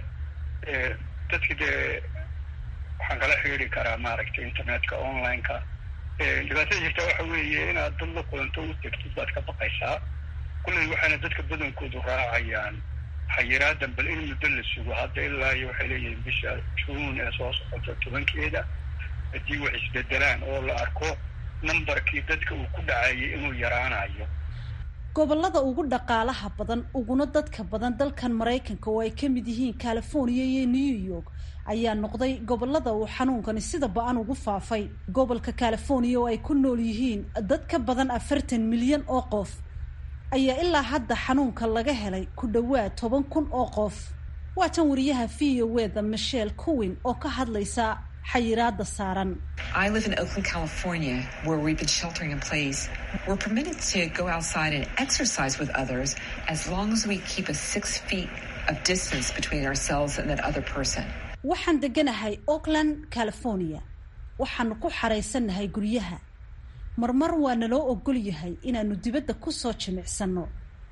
dadki dee waxaan kala xiriiri karaa maaragtay internetka online-ka dhibaatada jirta waxa weeye inaad dad la kulanto u tegtid baad ka baqaysaa kulley waxaana dadka badankoodu raacayaan xayiraadan bal in muddo la sugo hadda ilaa iyo waxay leeyihiin bisha juun ee soo socota tobankeeda haddii wax isbedelaan oo la arko numbarkii dadka uu ku dhacayay inuu yaraanayo gobolada ugu dhaqaalaha badan uguna dadka badan dalkan maraykanka oo ay ka mid yihiin california iyo new york ayaa noqday gobolada uu xanuunkani sida ba-an ugu faafay gobolka california oo ay ku nool yihiin dad ka badan afartan milyan oo qof ayaa ilaa hadda xanuunka laga helay ku dhowaad toban kun oo qof waa tan wariyaha v o weda michelle cowin oo ka hadlaysa xayiraada saaran I live in Oakland, California, where we've been sheltering in place. We're permitted to go outside and exercise with others as long as we keep a six feet of distance between ourselves and that other person. waxaan deganahay oakland california waxaanu ku xaraysannahay guryaha marmar waa naloo ogol yahay inaanu dibadda ku soo jimicsanno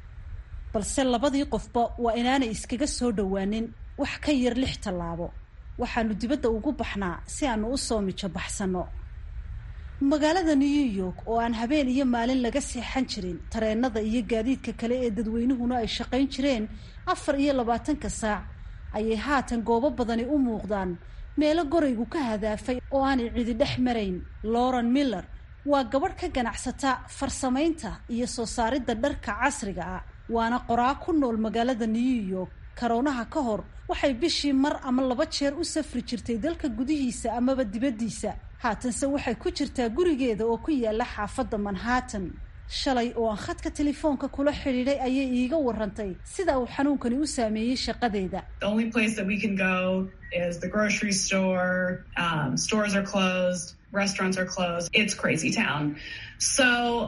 balse labadii qofba waa inaanay iskaga soo dhowaanin wax ka yar lix tallaabo waxaanu dibadda ugu baxnaa si aanu u soo mijo baxsanno magaalada new york oo aan habeen iyo maalin laga seexan jirin tareenada iyo gaadiidka kale ee dadweynuhuna ay shaqayn jireen afar iyo labaatanka saac ayay haatan goobo badani u muuqdaan meelo goraygu ka hadaafay oo aanay cidi dhex marayn lauren miller waa gabadh ka ganacsata farsamaynta iyo soo saaridda dharka casriga ah waana qoraa ku nool magaalada new york karoonaha ka hor waxay bishii mar ama laba jeer u safri jirtay dalka gudihiisa amaba dibaddiisa haatanse waxay ku jirtaa gurigeeda oo ku yaala xaafadda manhattan shalay oo aan khadka telefoonka kula xidhiidhay ayay iiga warantay sida uu xanuunkani u saameeyey shaqadeeda The only place that we can go is the grocery store. Um, stores are closed. Restaurants are closed. It's crazy town. So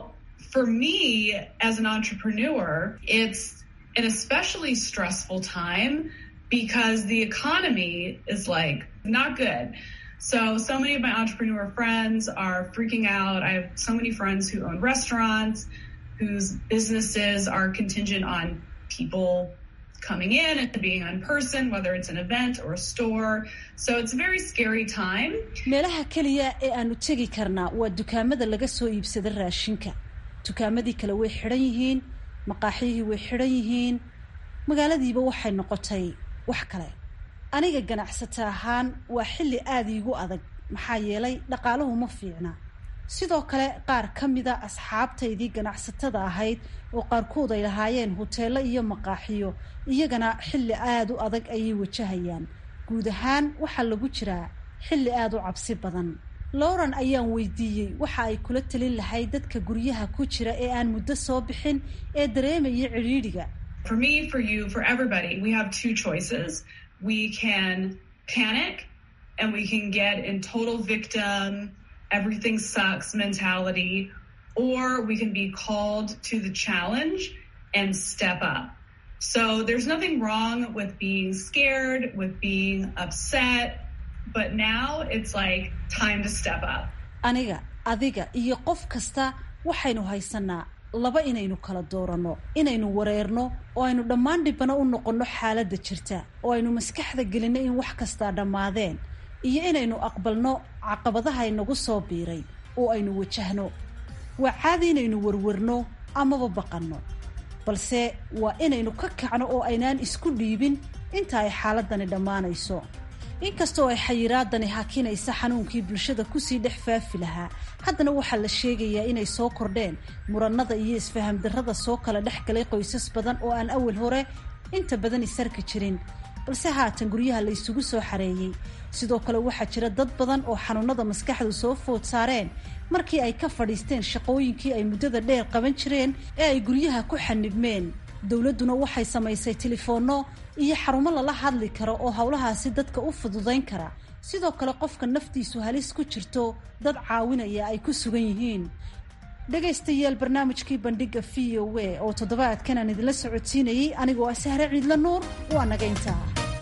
for me as an entrepreneur, it's an especially stressful time because the economy is like not good. So, so many of my entrepreneur friends are freaking out. I have so many friends who own restaurants, whose businesses are contingent on people coming in and being in person, whether it's an event or a store. So it's a very scary time. meelaha keliya ee aanu tegi karnaa waa dukaamada laga soo iibsada raashinka dukaamadii kale way xidhan yihiin maqaaxyihii way xidhan yihiin magaaladiiba waxay noqotay wax kale aniga ganacsata ahaan waa xilli aada iigu adag maxaa yeelay dhaqaaluhu ma fiicna sidoo kale qaar ka mida asxaabtaydii ganacsatada ahayd oo qaarkood ay lahaayeen huteelo iyo maqaaxiyo iyagana xilli aada u adag ayay wajahayaan guud ahaan waxaa lagu jiraa xilli aada u cabsi badan lauren ayaan weydiiyey waxa ay kula talin lahayd dadka guryaha ku jira ee aan muddo soo bixin ee dareemaya cidhiidhiga For me, for you, for everybody, we have two choices. We can panic and we can get in total victim, everything sucks mentality, or we can be called to the challenge and step up. So there's nothing wrong with being scared, with being upset, but now it's like time to step up. aniga adiga iyo qof kasta waxaynu haysanaa laba inaynu kala dooranno inaynu wareerno oo aynu dhammaan dhibano u noqonno xaaladda jirta oo aynu maskaxda gelinno in wax kastaa dhammaadeen iyo inaynu aqbalno caqabadaha inagu soo biiray oo aynu wajahno waa caadi inaynu warwarno amaba baqanno balse waa inaynu ka kacno oo aynaan isku dhiibin inta ay xaaladani dhammaanayso inkastoo ay xayiraadani hakinaysa xanuunkii bulshada kusii dhex faafi lahaa haddana waxaa la sheegayaa inay soo kordheen muranada iyo isfaham darrada soo kala dhex galay qoysas badan oo aan awal hore inta badan isarki jirin balse haatan guryaha la isugu soo xareeyey sidoo kale waxaa jira dad badan oo xanuunada maskaxdu soo food saareen markii ay ka fadhiisteen shaqooyinkii ay muddada dheer qaban jireen ee ay guryaha ku xanibmeen dowladduna waxay samaysay telefoonno iyo xarumo lala hadli karo oo howlahaasi dadka u fududayn kara sidoo kale qofka naftiisu halis ku jirto dad caawinaya ay ku sugan yihiin dhegaystayaal barnaamijkii bandhiga v o a oo toddobaadkan aan idinla socodsiinayey anigoo ah sahre ciidla nuur waa naga intaa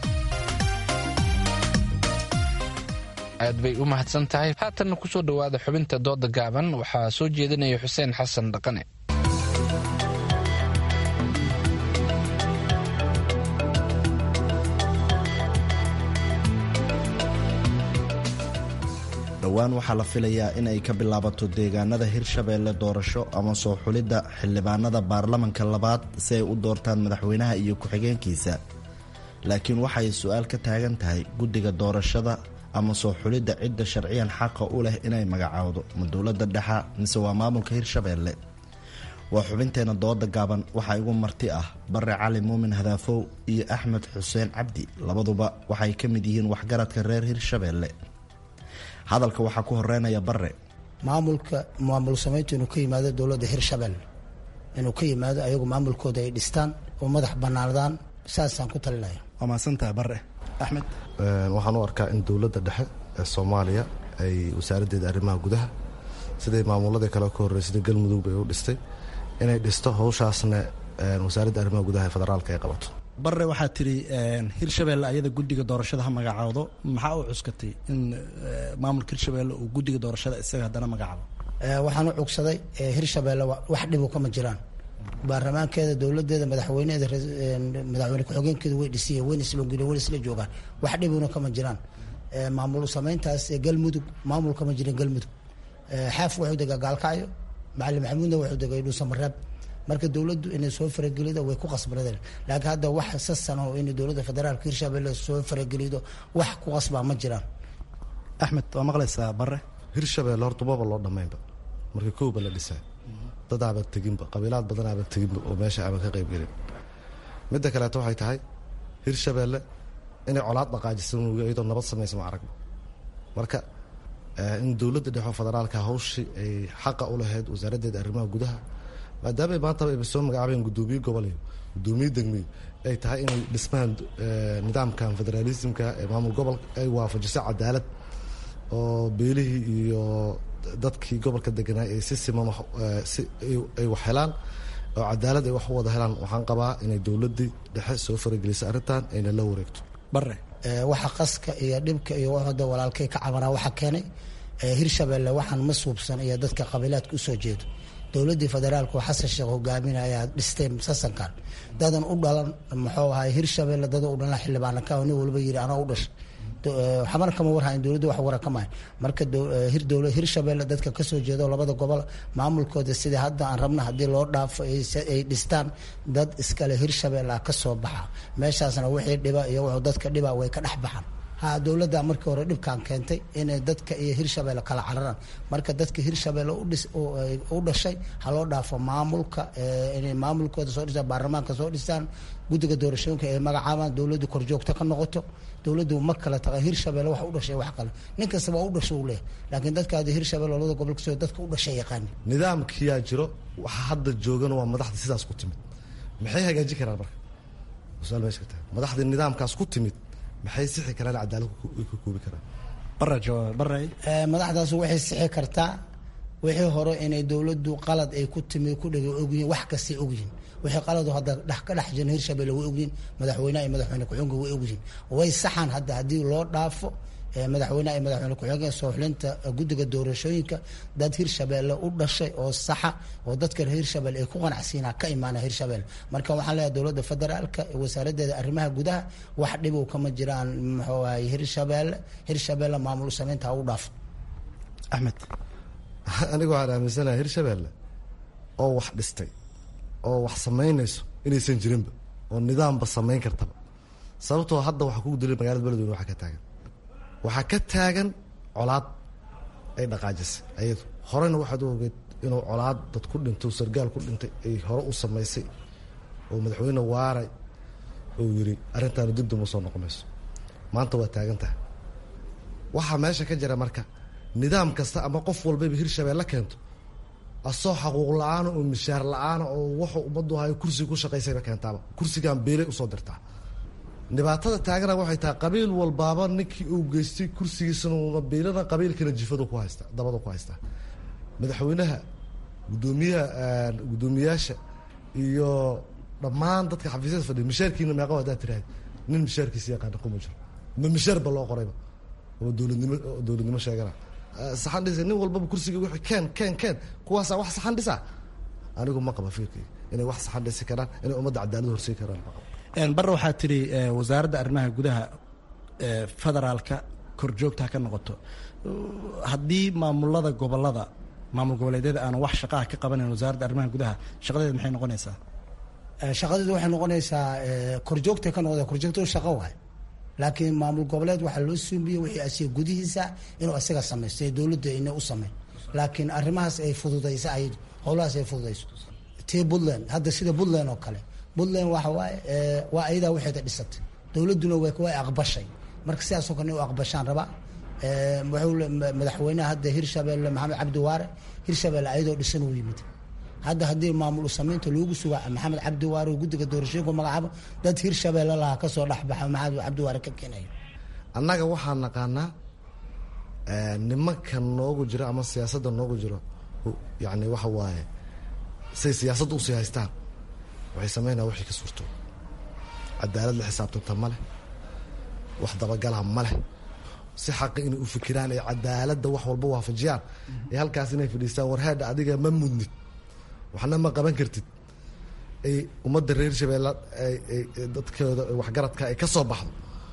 aad bay u mahadsan tahay haatanna kusoo dhowaada xubinta dooda gaaban waxaa soo jeedinaya xuseen xasan dhaqane dhowaan waxaa la filayaa in ay ka bilaabato deegaanada hirshabeelle doorasho ama soo xulidda xildhibaanada baarlamanka labaad si ay u doortaan madaxweynaha iyo ku-xigeenkiisa laakiin waxay su-aal ka taagan tahay guddiga doorashada ama soo xulidda cidda sharciyan xaqa u leh inay magacaawdo ma dowladda dhexa mise waa maamulka hirshabeelle waa xubinteena dooda gaaban waxaa igu marti ah bare cali muumin hadaafow iyo axmed xuseen cabdi labaduba waxay ka mid yihiin waxgaradka reer hirshabeelle hadalka waxaa ku horeynaya bare maamulka maamul samayntu inuu ka yimaado dowladda hirshabelle inuu ka yimaado ayagu maamulkooda ay dhistaan oo madax banaanadaan saasaan ku talinaya waa mahadsantaha bare axmed waxaan u arkaa in dowladda dhexe ee soomaaliya ay wasaaraddeeda arrimaha gudaha siday maamuladii kale ka horreysay sida galmudug bay u dhistay inay dhisto howshaasna wasaaradda arrimaha gudaha ee federaalka ay qabato bare waxaa tiri hirshabelle ayada guddiga doorashada ha magacaawdo maxaa u cuskatay in maamulka hirshabelle uu guddiga doorashada isaga haddana magacaabo waxaan u cugsaday hirshabelle wax dhibu kama jiraan baarlamaankeeda dowladeeda madaxweyneeda madaxweyne ku-xigeenkeeda way dhisiyen wayna isloogeen wayna isla joogaan wax dhibuna kama jiraan maamul samayntaas galmudug maamul kama jirin galmudug xaaf wuxuu degaa gaalkacyo macalin maxamuudna wuxuu degay dhuusamareeb marka dowladdu inay soo faragelido way ku qasbanadeen laakiin hadda wax sasan oo inay dowladda federaalka hirshabelle soo faragelido wax ku qasbaa ma jiraan axmed waa maqlaysaa bare hirshabelle horta maba loo dhammaynba marka kowba la dhisaa dad aaban teginba qabiilaad badan aaban teginba oo meesha aaban ka qaybgelin midda kaleeto waxay tahay hirshabelle inay colaad dhaqaajisan wga iyadoo nabad samaysa ma aragba marka in dowladda dhexo federaalka hawshii ay xaqa u lahayd wasaaraddeeda arrimaha gudaha maadaama maantaba ayba soo magacaabeen guddoomiye gobol iyo guddoomiye degmiyo ay tahay inay dhismaan nidaamkan federaalismka ee maamul gobol ay waafajiso cadaalad oo beelihii iyo dadkii gobolka deganaa ay si siman si ay wax helaan oo cadaalad ay wax u wada helaan waxaan qabaa inay dowladdii dhexe soo farageliso arrintan ayna la wareegto bare waxa qaska iyo dhibka iyo wada walaalkay ka cabanaa waxa keenay hirshabelle waxaan ma suubsan iyo dadka qabiilaadka usoo jeedo dowladdii federaalku xasan sheekh hogaaminaya dhistay sasankan dadan u dhalan muxuu ahay hirshabelle dada u dhalan xildhibaana ka nin walba yiri anaa u dhashay xamar kama warhayn dowladda wax wara kamahay marka hirshabelle dadka kasoo jeedo labada gobol maamulkooda sidai hadda aan rabna haddii loo dhaafo ay dhistaan dad iskale hirshabelle kasoo baxa meeshaasna wixii dhiba iyo wuxuu dadka dhiba way ka dhex baxaan ha dowladda markii hore dhibkan keentay inay dadka iyo hirshabelle kala cararaan marka dadka hirshabelle u dhashay ha loo dhaafo maamulka inay maamulkooda soo dhistaan baarlamaanka soo dhistaan guddiga doorashooyinka ay magacaabaan dowladdu korjoogto ka noqoto dowladdu ma kala taqa hirshabelle wax u dhashay wax kale nin kastaba u dhasho uu leeyahy laakiin dadka hadda hirshabelle labada gobol kasoo dadka u dhashay yaqaani nidaamkiyaa jiro waxa hadda joogana waa madaxda sidaas ku timid maxay hagaajin karaan marka su-aal meesha ka tahay madaxdii nidaamkaas ku timid maxay sixi karaan cadaalad ka koobi karaan bara jawaab bara madaxdaas waxay sixi kartaa wixii hore inay dowladdu qalad ay ku timi ku dhega ogyihiin wax kastay ogyihiin wixii qaladu hadda dhex ka dhex jiran hirshabelle way ogyihiin madaxweynaha iyo madaxweyne ku-xigeenka way ogyihiin way saxan hadda haddii loo dhaafo madaxweynaha iyo madaxweyne ku-xigeenka soo xulinta guddiga doorashooyinka dad hirshabelle u dhashay oo saxa oo dadka hirshabelle ay ku qanacsiinaa ka imaana hirshabelle marka waxaan leeyahay dowladda federaalka wasaaraddeeda arrimaha gudaha wax dhibow kama jiraan muxuu ahay hirshabelle hirshabelle maamul samaynta ha u dhaafo axmed aniga waxaan aaminsanaha hirshabelle oo wax dhistay oo wax samaynayso inaysan jirinba oo nidaamba samayn kartaba sababtoo hadda waxaa kugu dilay magalada beledweyne waxaa ka taagan waxaa ka taagan colaad ay dhaqaajisay ayadu horena waxaad u ogeed inuu colaad dad ku dhinto sargaal ku dhintay ay hore u samaysay oo madaxweyne waaray uu yiri arrintaanu dib duma soo noqonayso maanta waa taagan tahay waxaa meesha ka jira marka nidaam kasta ama qof walbayba hirshabelle keento asoo xaquuq la-aana oo mishaar la-aana oo wuxuu ummaddu hayo kursiga ku shaqaysayba keentaaba kursigan beelay usoo dirtaa dhibaatada taagana waxay tahay qabiil walbaaba ninkii uu geystay kursigiisana beelana qabiilkana jifadu ku haysta dabada ku haystaa madaxweynaha gudoomiyaha guddoomiyaasha iyo dhammaan dadka xafiisyada fadhiya mishaarkiina meeqa haddaad tiraahd nin mishaarkiisa yaqaana kuma jiro ma mishaarba loo qorayba oo dowladnimo dowladnimo sheegana saxan dhisa nin walbaba kursiga wixii keen keen keen kuwaasaa wax saxan dhisa anigu ma qaba fikirkayga inay wax saxan dhisi karaan inay ummadda cadaalad horsey karaan ma qaba bare waxaa tidhi wasaaradda arrimaha gudaha federaalka korjoogta ha ka noqoto haddii maamulada gobolada maamul goboleedyada aan wax shaqaha ka qabanayn wasaaradda arrimaha gudaha shaqadeeda maxay noqonaysaa shaqadeedu waxay noqonaysaa korjoogta ka noqda korjoogto shaqo waay laakiin maamul goboleed waxaa loo suumiyey wixii asiga gudihiisa inuu isaga samaysto ee dowladda ina u sameyn laakiin arrimahaas ay fududayso ayadu howlahaas ay fududayso tii puntland hadda sida puntland oo kale puntland waxa waaye waa ayadaa waxeeda dhisatay dowladduna way aqbashay marka sidaasoo kale in u aqbashaan rabaa wuxuu madaxweynaha hadda hirshabelle maxamed cabdi waare hirshabelle ayadoo dhisan uu yimid hadda haddii maamul samaynta loogu suga maxamed cabdi waare guddiga doorashooyinku magacaabo dad hirshabeelle lahaa kasoo dhexbaxa maxamed cabdi waare ka keenayo annaga waxaan naqaanaa nimanka noogu jiro ama siyaasadda noogu jiro yani waxa waaye say siyaasadda usii haystaan waxay sameynaya wixii ka suurto cadaalad la xisaabtanta ma leh wax dabagala ma leh si xaqi inay u fikiraan ay cadaaladda wax walba waafajiyaan ee halkaas inay fadhiistaan warheedha adiga ma mudnid waxna ma qaban kartid ay ummadda reer shabeelle dadkooda waxgaradka ay ka soo baxdo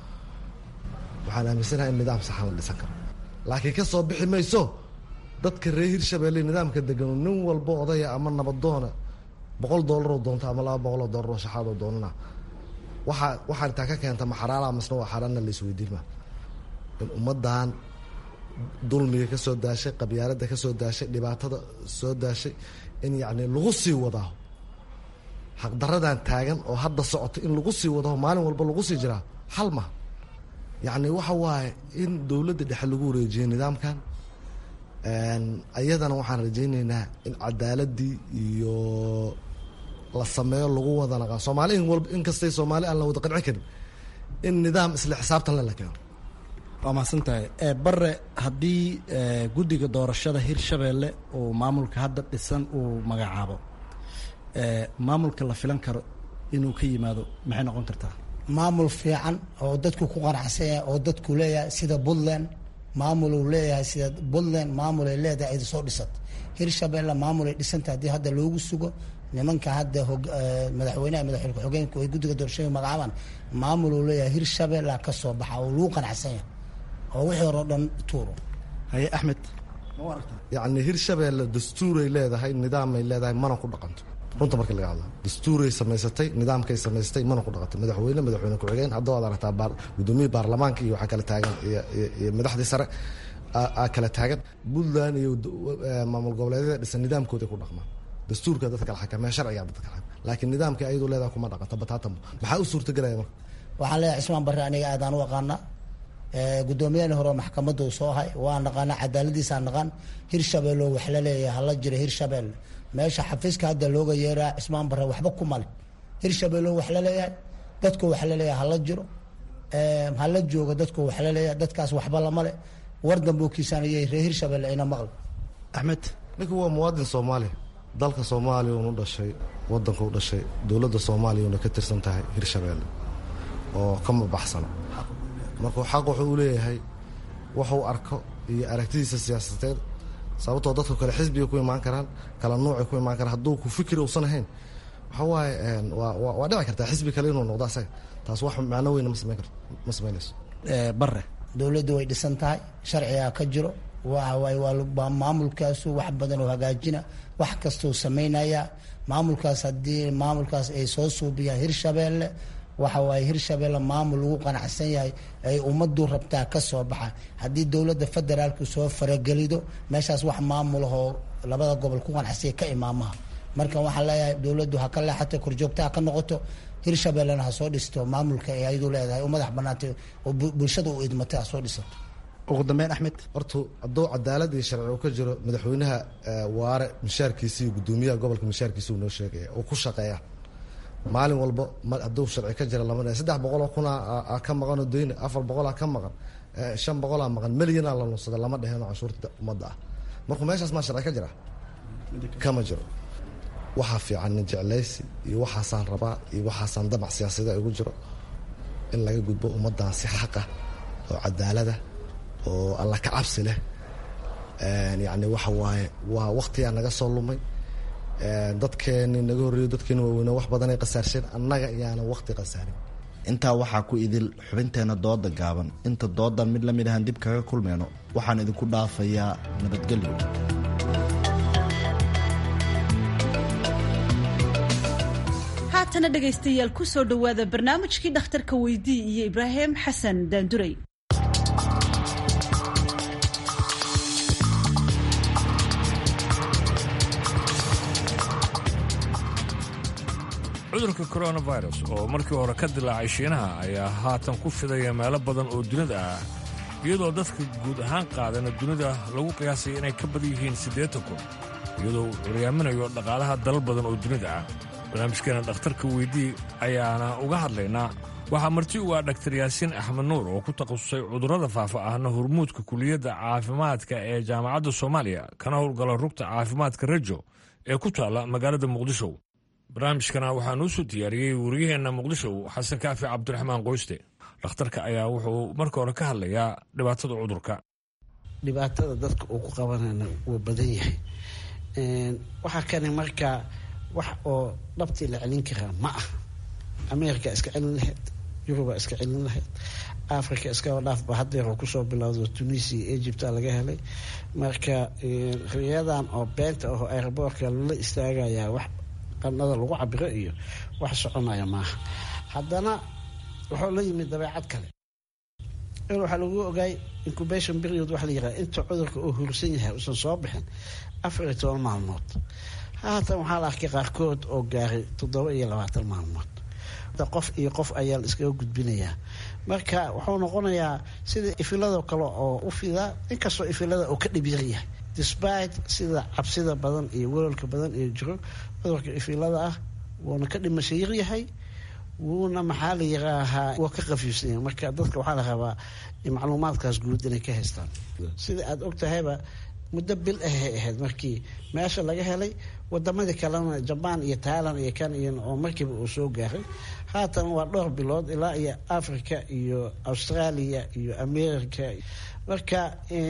waxaan aaminsanaha in nidaam saxan la dhisan karo laakiin ka soo bixi mayso dadka reer hirshabeelle nidaamka degano nin walba odaya ama nabadoona boqol doolaroo doonta ama laba boqoloo doolaroo shaxaadoo doonana waxaa waxaan taa ka keenta ma xaraala masna waa xaaraanna la isweydiin maa in ummaddan dulmiga ka soo daashay qabyaaladda ka soo daashay dhibaatada soo daashay in yacni lagu sii wadaa xaqdaradan taagan oo hadda socota in lagu sii wadaho maalin walba lagu sii jiraa xal ma yacni waxa waaye in dowladda dhexe lagu wareejiyo nidaamkan ayadana waxaan rajayneynaa in cadaaladii iyo la sameeyo lagu wada naqaa soomaali in walba in kastay soomaali aan la wada qanci karin in nidaam isla xisaabtan le la keeno waa mahadsan tahay bare haddii guddiga doorashada hirshabeelle uu maamulka hadda dhisan uu magacaabo maamulka la filan karo inuu ka yimaado maxay noqon kartaa maamul fiican oo dadku ku qanacsan yahay oo dadku leeyahay sida puntland maamul uu leeyahay sida puntland maamul ay leedahay ay soo dhisat hirshabeelle maamul ay dhisanta haddii hadda loogu sugo nimanka hadda madaxweynaha madaxweyne ku-xigeenku ay guddiga doorashooyinka magacaabaan maamul uu leeyahay hirshabeelle ka soo baxa oo lagu qanacsan yahay oo wixii hore o dhan tuuro haye axmed yacni hirshabeelle dastuuray leedahay nidaamay leedahay mana ku dhaqanto runta marka laga hadla dastuuray samaysatay nidaamkay samaysatay mana ku dhaqantay madaxweyne madaxweyne ku-xigeen hadda waad aragtaa gudoomiyii baarlamaanka iyo waxaa kala taagan iyo madaxdii sare aa kala taagan puntland iyo maamul goboleedyada dhisan nidaamkooday ku dhaqmaan dastuurka dadka kala xakamee sharciga dadka kala xakamee laakiin nidaamkii ayadoo leedahay kuma dhaqanta bataatanba maxaa u suurtagelaya marka waxaan leeyahay cismaan barre aniga aadaan u aqaanaa gudoomiyahani hore maxkamadda uu soo hay waa naqaana cadaaladiisaa naqaan hirshabeelle wax la leeyahay hala jiro hirshabeelle meesha xafiiska hadda looga yeeraa cismaan barre waxba ku male hirshabeelle wax la leeyahay dadku wax la leeyahay hala jiro hala joogo dadku wax la leeyahay dadkaas waxba lamale war dambe u kiisaanayay reer hirshabeelle ayna maqli axmed ninka waa muwaadin soomaaliya dalka soomaaliya unu dhashay wadanka u dhashay dowladda soomaaliya una ka tirsan tahay hirshabeelle oo kama baxsana markuu xaq wuxuu u leeyahay waxuu arko iyo aragtidiisa siyaasadeed sababtoo dadku kale xisbiga ku imaan karaan kala nuucay ku imaan karaan hadduu ku fikri uusan ahayn waxa waaye waa dhici kartaa xisbi kale inuu noqdo asaga taas wax macno weyna ma samayn karto ma samaynayso bare dowladdu way dhisan tahay sharcigaa ka jiro waay waa maamulkaasu wax badan oo hagaajina wax kastuu samaynaya maamulkaas haddii maamulkaas ay soo suubiyaan hirshabeelle waxa waaye hirshabeelle maamul lagu qanacsan yahay ay ummaddu rabtaa ka soo baxa haddii dowladda federaalku soo faragelido meeshaas wax maamulahoo labada gobol ku qanacsanya ka imaamaha marka waxaan leeyahay dowladdu ha ka leexato korjoogta ha ka noqoto hirshabeellena ha soo dhisto maamulka ay ayadu leedahay oo madax banaantay oo bulshada u idmatay ha soo dhisato ugu dambeyn axmed horta hadduu cadaalad iyo sharci uu ka jiro madaxweynaha waare mishaarkiisa iyo gudoomiyaha gobolka mishaarkiisa uu noo sheegaya uu ku shaqeeya maalin walba hadduu sharci ka jira lama saddex boqoloo kuna ka maqanoo dayna afar boqolaa ka maqan shan boqolaa maqan milyanaa la nunsada lama dheheno canshuurta ummadda ah markuu meeshaas maa sharci ka jira kama jiro waxaa fiican nin jeclaysi iyo waxaasaan rabaa iyo waxaasaan damac siyaasada igu jiro in laga gudbo ummaddan si xaqa oo cadaalada oo alla ka cabsi leh yacni waxa waaye waa waktigaa naga soo lumay dadkeeni naga horreeyo dadkeeni waaweyne wax badanay qasaarsheen annaga iyaana wakti qasaarin intaa waxaa ku idil xubinteena dooda gaaban inta doodan mid la mid ahaan dib kaga kulmeyno waxaan idinku dhaafayaa nabadgelyo haatana dhegaystayaal ku soo dhowaada barnaamijkii dhakhtarka weydii iyo ibraahim xasan daanduray cudurka coronavirus oo markii hore ka dilaacay shiinaha ayaa haatan ku fidaya meelo badan oo dunida ah iyadoo dadka guud ahaan qaadana dunida lagu qiyaasay inay ka badan yihiin siddeetan kun iyadoo uu curyaaminayo dhaqaalaha dalal badan oo dunida ah barnaamijkeena dhakhtarka weydii ayaana uga hadlaynaa waxaa marti u ah dhaktar yaasiin axmed nuur oo ku takhasusay cudurrada faafa ahna hormuudka kuliyadda caafimaadka ee jaamacadda soomaaliya kana howlgala rugta caafimaadka rejo ee ku taalla magaalada muqdisho barnaamijkana waxaa nuu soo diyaariyey wariyaheenna muqdisho xasan kaafi cabdiraxmaan qoyste dhakhtarka ayaa wuxuu marka hore ka hadlayaa dhibaatada cudurka dhibaatada dadka uu ku qabanayna wuu badan yahay waxaa kani markaa wax oo dhabtii la celin karaa ma ah america iska celin lahayd yuruba iska celin lahayd africa iskaba dhaafba hadeer oo kusoo bilowdo tunisia egypta laga helay marka riyadan oo beenta aho airboortka lala istaagayaa wax qanada lagu cabiro iyo wax soconaya maaha haddana wuxuu la yimid dabeecad kale in waxaa lagu ogaay incubation period waxa la yiraha inta cudurka uu hursan yahay uusan soo bixin afar iyo toban maalmood haatan waxaa la arkay qaarkood oo gaaray toddoba iyo labaatan maalmood qof iyo qof ayaa la iskaga gudbinayaa marka wuxuu noqonayaa sida ifilado kale oo u fidaa inkastoo ifilada uu ka dhibyar yahay despite sida cabsida badan iyo welolka badan iyo jiro cudurka ifilada ah wuuna ka dhimasho yaryahay wuuna maxaa la yiraahaa waa ka qafiifsanya marka dadka waxaa la rabaa macluumaadkaas guud inay ka haystaan sida aada og tahayba muddo bil ahay ahayd markii meesha laga helay wadamadii kalena jabaan iyo tailand iyo kan iyo oo markiiba uu soo gaaray haatan waa dhowr bilood ilaa iyo africa iyo australia iyo america marka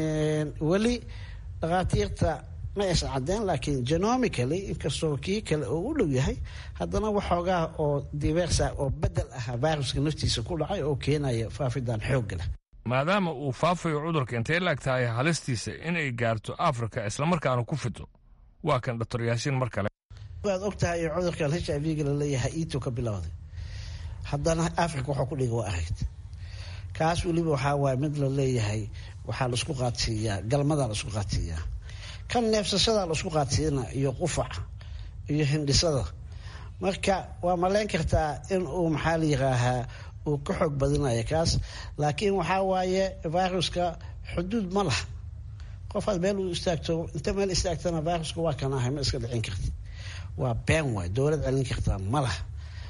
weli dhakhaatiirta ma aysan cadeen laakiin genomically inkastoo kii kale oo u dhow yahay haddana waxoogaa oo diversa oo bedel ah viruska naftiisa ku dhacay oo keenaya faafidan xoogga leh maadaama uu faafayo cudurka intay laag tahay halistiisa inay gaarto afrika islamarkaana ku fido waa kan doctor yaasiin mar kale waad og tahay cudurkan h i v-ga laleeyahay ito ka bilowday haddana africa waxuu ku dhiga waa aragd kaas weliba waxaa waay mid la leeyahay waxaa laisku qaadsiiyaa galmadaa laisku qaadsiiyaa kan neefsashadaa laisku qaadsiina iyo qufaca iyo hindhisada marka waa malayn kartaa in uu maxaa la yiraahaa uu ka xoog badinayo kaas laakiin waxaa waaye viruska xuduud ma laha qofaad meel uu istaagto inta meel istaagtana viruska waa kan ahay ma iska dhicin karti waa been waay dowlad celin kartaa ma laha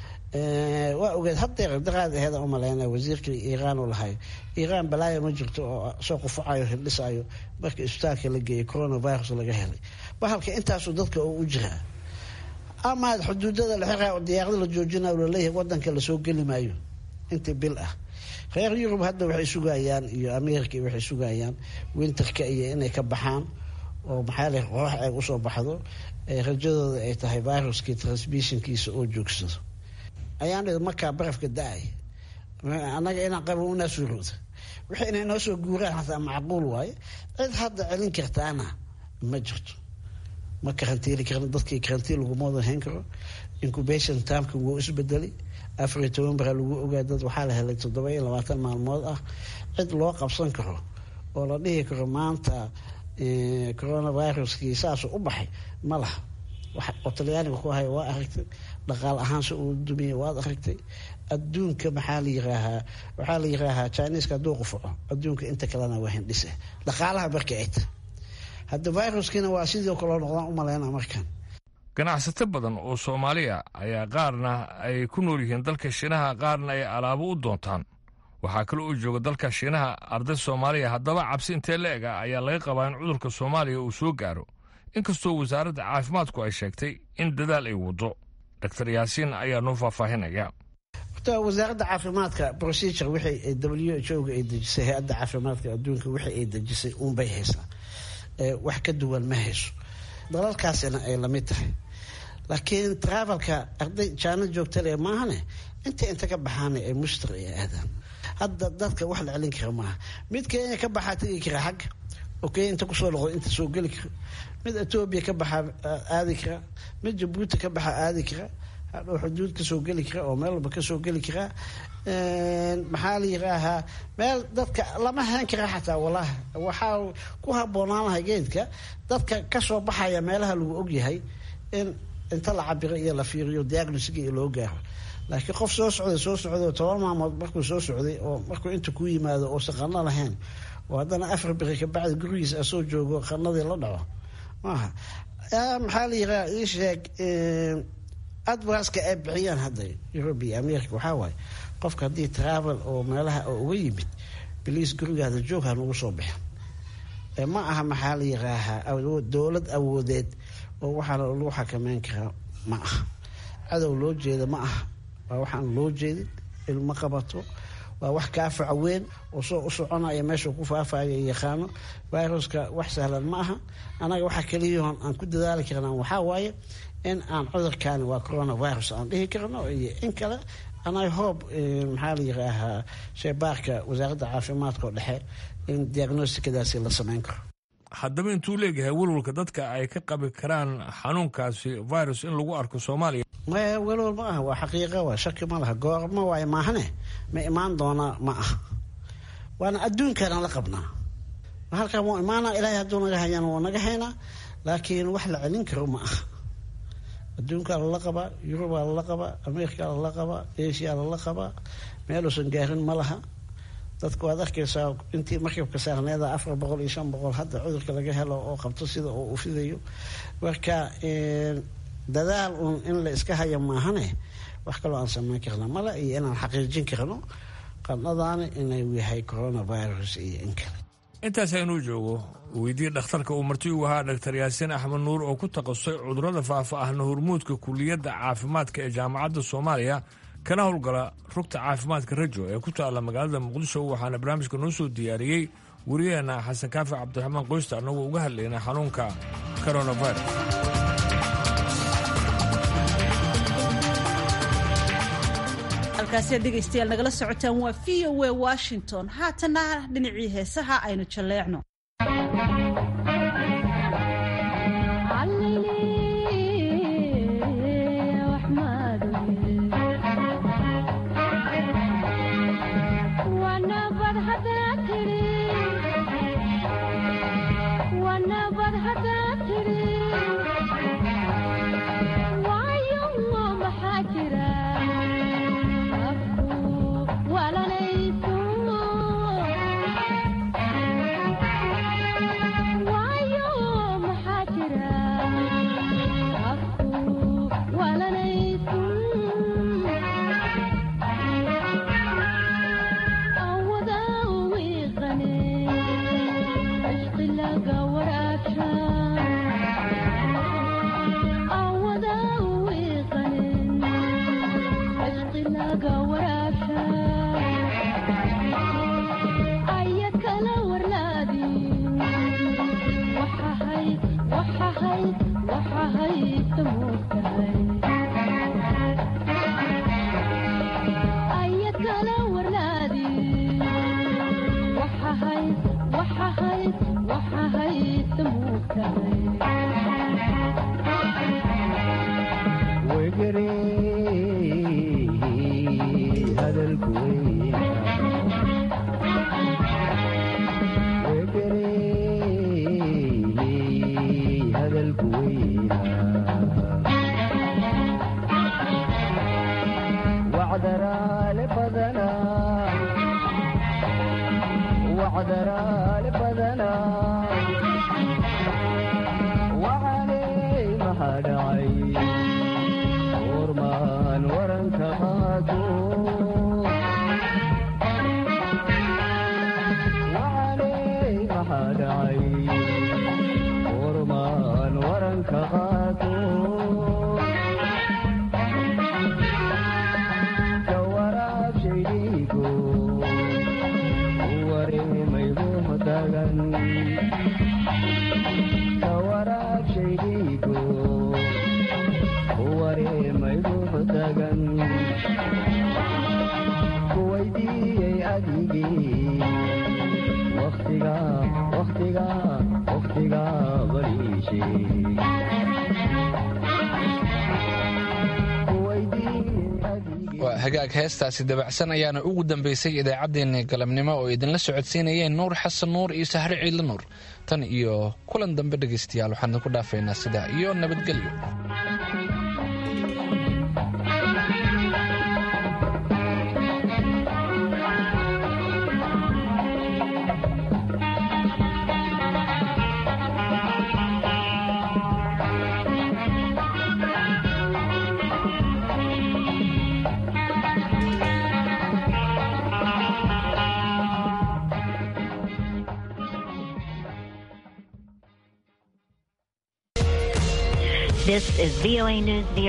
waa ogeed hadeer daqaad aheeda umaleyna wasiirkii iiraan u lahay iiraan balaayo ma jirto oo soo qufacayo hildhisayo marka isbitaalka la geeyay coronavirus laga helay bahalka intaasuu dadka oo u jiraa ama xuduudada la xiraa oo diyaarada la joojinayo laleeyahay wadanka lasoo geli maayo intii bil ah reer yurub hadda waxay sugayaan iyo america waxay sugayaan winterka iyo inay ka baxaan oo maxaa le qorax ay usoo baxdo rajadooda ay tahay viruskii transmissionkiisa oo joogsado ayaan markaa barafka da-ay annaga inaan qabo unaa suurooda wixii inay noo soo guuraan hataa macquul waaye cid hadda celin kartaana ma jirto ma karantiili karan dadkii karantiin laguma wada hayn karo incubation timeka wuu isbedelay afar iyo toban bara lagu ogaa dad waxaa la helay toddoba iyo labaatan maalmood ah cid loo qabsan karo oo la dhihi karo maanta coronaviruskii saasuu u baxay ma laha oo talyaaniga ku haya waa aragtay dhaqaal ahaanse uu dumiyey waad aragtay adduunka maxaa la yiraahaa waxaa la yiraahaa chineska hadduu qufaco adduunka inta kalena waa hindhise dhaqaalaha marka ay tahay hadda viruskiina waa sidii kaloo noqdaan u maleyna markan ganacsato badan oo soomaaliya ayaa qaarna ay ku nool yihiin dalka shiinaha qaarna ay alaabo u doontaan waxaa kale oo jooga dalka shiinaha arday soomaaliya haddaba cabsi intee la eg ah ayaa laga qabaa in cudurka soomaaliya uu soo gaaro inkastoo wasaaradda caafimaadku ay sheegtay in dadaal ay waddo doctor yaasiin ayaa noo faahfaahinaya horta wasaaradda caafimaadka procedure wixii w h o ga ay dejisay hay-adda caafimaadka adduunka wixii ay dejisay uunbay haysaa wax ka duwan ma hayso dalalkaasina ay lamid tahay laakiin travelka arday jaano joogtale maahane inta inta ka baxaana ay mushtar ay aadaan hadda dadka wax la celin kara maaha mid kenya ka baxaa tegi kara xagga oo kenya inta kusoo noqdo inta soo geli kara mid etoobiya ka baxaa aadi kara mid jabuuti ka baxaa aadi kara hadhow xuduud kasoo geli kara oo meel walba kasoo geli karaa maxaa la yiraahaa meel dadka lama hayn kara xataa walahi waxaa ku haboonaanahay geedka dadka kasoo baxaya meelaha lagu ogyahay in inta la cabiro iyo la fiiriyo diagnosga iyo loo gaaro laakiin qof soo socday soo socday toban maalmood markuu soo socday oo markuu inta ku yimaado uusan qano lahayn oo haddana afar biri kabacdi gurigiisa asoo joogo qanadii la dhaco maaha maxaa la yiraa ii sheeg advarska ay bixiyaan hadda europe iyo america waxaa waaye qofka haddii travel oo meelaha oo uga yimid biliis gurigaada joog ha nagu soo bixin ma aha maxaa la yiraahaa dowlad awoodeed oo waxaana lagu xakameyn karaa ma aha cadow loo jeeda ma aha waa waxaan loo jeedin ilmo qabato waa wax kaafaca weyn oo soo u soconaya meeshuu ku faafaya yaqaano viruska wax sahlan ma aha anaga waxa keliyahoon aan ku dadaali karnaa waxaa waaye in aan cudurkaani waa coronavirus aan dhihi karno iyo in kale anaga hoob maxaa la yiraahaa sheebaarka wasaaradda caafimaadka oo dhexe in diagnostikadaasi la sameyn karo haddaba intuu leeyahay welwalka dadka ay ka qabi karaan xanuunkaasi virus in lagu arko soomaaliya maya welwal ma aha waa xaqiiqa waa shaki ma laha goorma waayo maahane ma imaan doonaa ma aha waana adduunkaana la qabnaa halkan wuu imaanaa ilaahay hadduu naga hayana wuu naga haynaa laakiin wax la celin karo ma aha adduunkaa lala qabaa yurubaa lala qabaa amerikaa lala qabaa asia lala qabaa meeluusan gaarin ma laha dadku waad arkaysaa intii markabka saarneeda afar boqol iyo shan boqol hadda cudurka laga helo oo qabto sida oo uu fidayo marka dadaal uun in la iska haya maahane wax kaloo aan sameyn karna male iyo inaan xaqiijin karno qandhadaani inuu yahay coronavirus iyo in kale intaas aynuu joogo weydii dhakhtarka uu marti u ahaa dhaktar yaasiin axmed nuur oo ku takhasusay cudurrada faafa ahna hormuudka kuliyadda caafimaadka ee jaamacadda soomaaliya kana howlgala rugta caafimaadka rajo ee ku taalla magaalada muqdisho waxaana barnaamijka noo soo diyaariyey wariyaheenna xasan kaafi cabdiraxmaan qoysta annagoo uga hadlayna xanuunka coronavirus halkaasi aad dhegaystayaal nagala socotaan waa v o a washington haatana dhinacii heesaha aynu jalleecno waa hagaag heestaasi dabacsan ayaana ugu dambaysay idaacaddeenni galabnimo oo idinla socodsiinayeen nuur xasan nuur iyo sahre ciidla nuur tan iyo kulan dambe dhegaystayaal waxaan idinku dhaafaynaa sidaa iyo nabadgelyo This is VOA News.